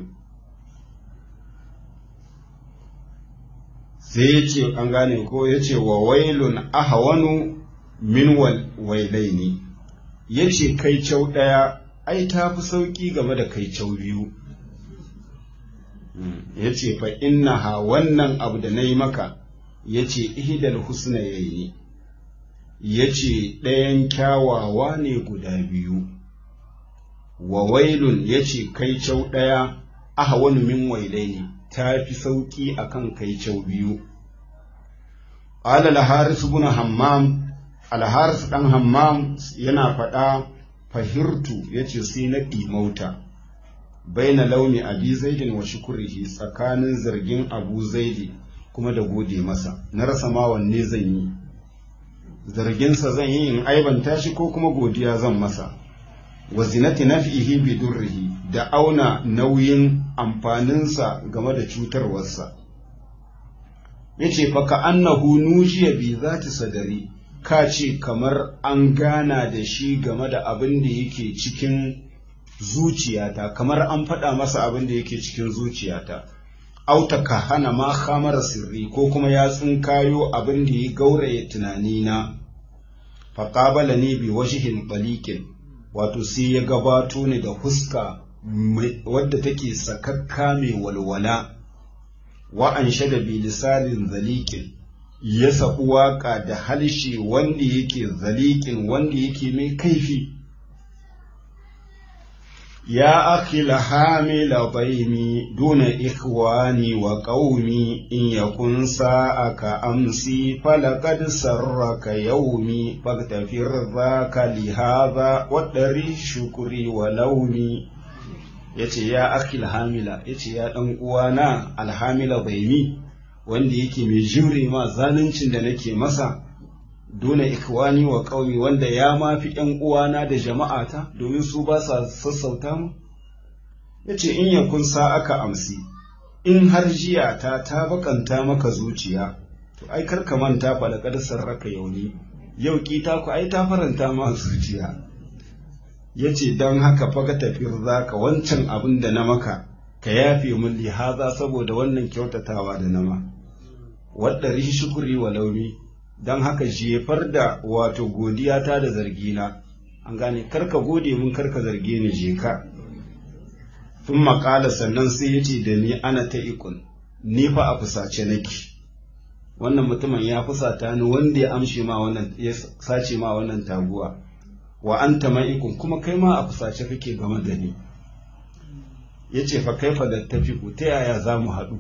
[SPEAKER 1] sai ya ce an gane ko ya ce wa wailun ahawanu min wailaini ya ce kai kyau ɗaya ai ta fi sauƙi game da kai kyau biyu ya ce fa innaha wannan abu da na yi maka ya ce ihidal husna ya yi ya ce ɗayan kyawawa ne guda biyu wa wailun ya ce kai cau ɗaya aha wani min wailai ne ta fi sauƙi a kan kai cau biyu ƙala alharis bin hammam alharis ɗan hammam yana faɗa fahirtu ya ce sai na ɗimauta baina launi abi zaidin wa shukurihi tsakanin zargin abu zaidi kuma da gode masa na rasa ma wanne zan yi zarginsa zan yi in aibanta shi ko kuma godiya zan masa wa zinati naf'ihi bi durrihi da auna nauyin amfaninsa game da cutarwarsa yace fa ka annahu nujiya bi zati sadari ka ce kamar an gana da shi game da abin da yake cikin zuciyata kamar an faɗa masa abin da yake cikin zuciyata auta ka hana ma khamara sirri ko kuma ya tsinkayo abin da ya gauraye tunanina faƙabala ne bi washihin balikin wato sai ya gabato ne da huska wadda take sakakka mai walwala wa an shada bi lisanin zalikin ya saɓu waƙa da halshe wanda yake zalikin wanda yake mai kaifi يا أخي الحامل ضيمي دون إخواني وقومي إن يكن ساءك أمسي فلقد سرك يومي فاغتفر ذاك لهذا ودري شكري ولومي yace ya akil hamila yace ya dan uwana alhamila baimi wanda yake mai jure ma zaluncin da nake masa dole ikwani wa ƙauye wanda ya mafi ‘yan uwana da jama'ata domin su ba sa sassauta mu? Ya ce, In yakun sa aka amsi, in har jiya ta ta bakanta maka zuciya, to ai karka manta fa da ƙarsar raka yauni, yau kita ku ai ta faranta ma zuciya. Ya ce, Don haka faga tafiyar za ka wancan abin da na maka, ka yafe mun lihaza saboda wannan kyautatawa da nama. Wadda rishi shukuri wa launi, don haka jefar da wato godiyata da zargina an gane karka gode mun karka zarge ni je ka tun makala sannan sai ya ce da ni ana ta ikon ni fa a fusace nake wannan mutumin ya fusata ni wanda ya amshe ma wannan ya sace ma wannan taguwa wa anta ma'ikun kuma kai ma a fusace kake game da ni yace fa kaifa da tafiku ta yaya za mu haɗu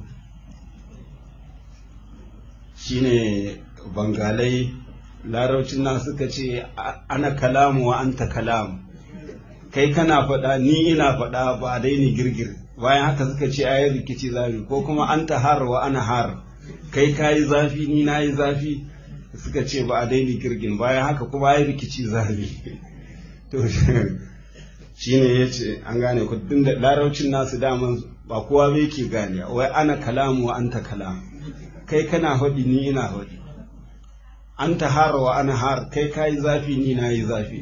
[SPEAKER 1] shine bangalai laraucin nan suka ce ana kalamu wa anta kalamu kai kana faɗa ni ina faɗa ba dai ni girgir bayan haka suka ce ayi rikici zafi ko kuma anta har wa ana har kai kayi zafi ni nayi zafi suka ce ba dai ni girgin bayan haka kuma ayi rikici zafi to shine yace an gane ku da laraucin nasu daman ba kowa bai ke gane wai ana kalamu wa anta kalamu kai kana faɗi ni ina faɗi an ta hara wa ana har kai kayi zafi ni na yi zafi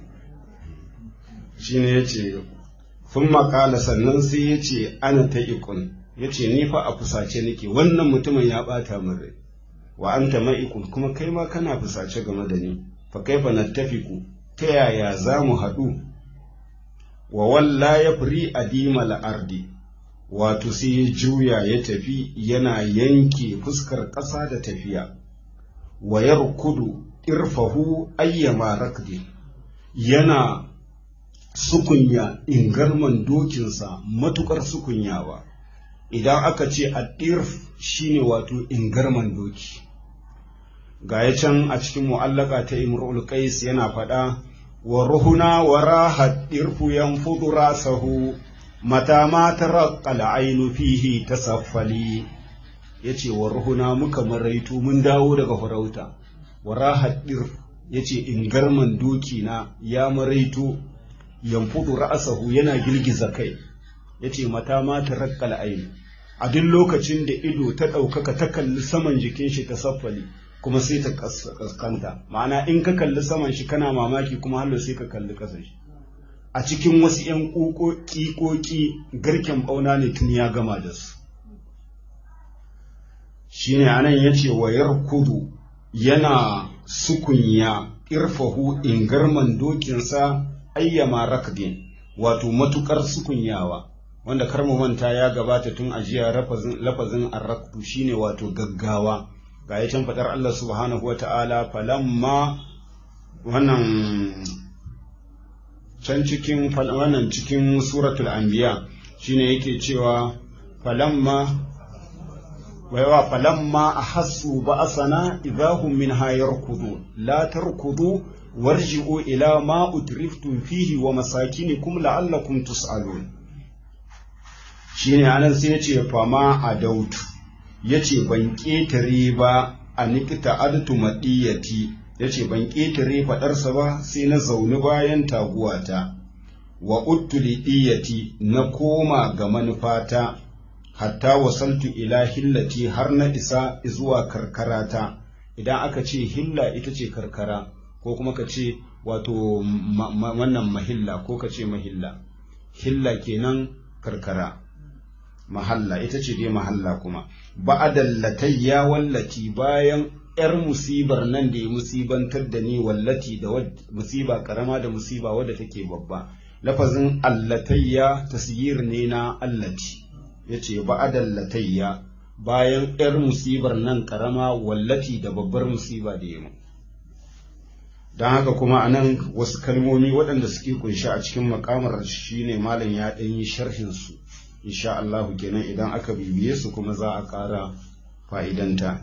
[SPEAKER 1] shi ne ya ce sun makala sannan sai ya ce ana ta ikon ya ce ni fa a fusace nake wannan mutumin ya ɓata min rai wa an ta ma'ikun kuma kai ma kana fusace game da ni fa kai fa nattafiku ta yaya za mu haɗu wa walla ya firi adima la'ardi wato sai ya juya ya tafi yana yanke fuskar ƙasa da tafiya wa yarkudu irfahu ayyama rakdi yana sukunya ingarman dokinsa matukar sukunyawa idan aka ce addirf shine wato ingarman doki ga ya can a cikin mu'allaka ta imrul qais yana faɗa wa ruhuna wa rahat dirfu yanfudu rasahu mata ma taraqqa al-ainu fihi tasaffali yace wa ruhuna muka maraitu mun dawo daga farauta wa rahat dir yace in garman doki na ya maraitu yanfudu ra'sahu yana girgiza kai yace mata ma taraqqa al-ainu a duk lokacin da ido ta ɗaukaka ta kalli saman jikin shi ta saffali kuma sai ta kaskanta ma'ana in ka kalli saman shi kana mamaki kuma hallo sai ka kalli ƙasar shi a cikin wasu ‘yan ƙoƙi garken ɓauna ne tun ya gama da su shi ne anan ya ce wayar kudu yana sukunya irfahu ingarman dokinsa ayyama rakdin wato matukar sukunyawa wanda kar mu manta ya gabata tun a jiya lafazin arraktu shine wato gaggawa ga ya can faɗar Allah subhanahu wata'ala falamma wannan can cikin wannan cikin suratul anbiya shine yake cewa falamma waiwa falamma ahassu ba'asana idahum minha yarkudu la tarkudu warji'u ila ma utriftum fihi wa masakinikum la'allakum tus'alun shine anan sai yace fama adautu yace ban ketare ba a nikita adtu madiyati yace ban ketare fadarsa ba sai na zauni bayan taguwata wa uttuli diyati na koma ga manufata hatta wasaltu ila hillati har na isa zuwa karkarata idan aka ce hilla ita ce karkara ko kuma ka ce wato wannan mahilla ko ka ce mahilla hilla kenan karkara mahalla ita ce dai mahalla kuma ba'adallatayya wallati bayan yar musibar nan da ya musibantar da ni wallati da musiba karama da musiba wadda take babba lafazin allatayya tasyir ne na allati yace ba'adallatayya bayan yar musibar nan karama wallati da babbar musiba da ya mu don haka kuma a nan wasu kalmomi waɗanda suke kunshi a cikin makamar shine malam ya ɗan yi sharhin su insha Allahu kenan idan aka bibiye su kuma za a ƙara fa'idanta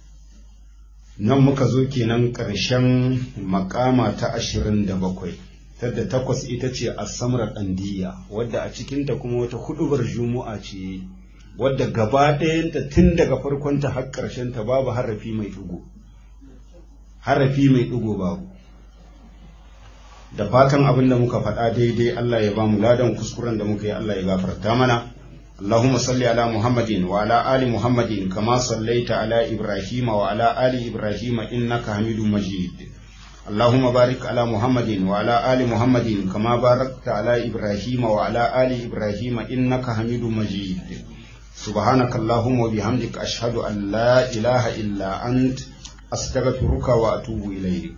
[SPEAKER 1] nan muka zo kenan ƙarshen makama ta ashirin da bakwai tadda takwas ita ce a samar ɗandiya wadda a cikinta kuma wata huɗubar juma'a ce wadda gaba ɗayanta tun daga farkonta har ƙarshenta babu harafi mai ɗigo harafi mai ɗigo babu da fatan abin da muka faɗa daidai Allah ya ba mu ladan kuskuren da muka yi Allah ya gafarta mana اللهم صل على محمد وعلى آل محمد كما صليت على إبراهيم وعلى آل إبراهيم إنك حميد مجيد اللهم بارك على محمد وعلى آل محمد كما باركت على إبراهيم وعلى آل إبراهيم إنك حميد مجيد سبحانك اللهم وبحمدك أشهد أن لا إله إلا أنت أستغفرك وأتوب إليك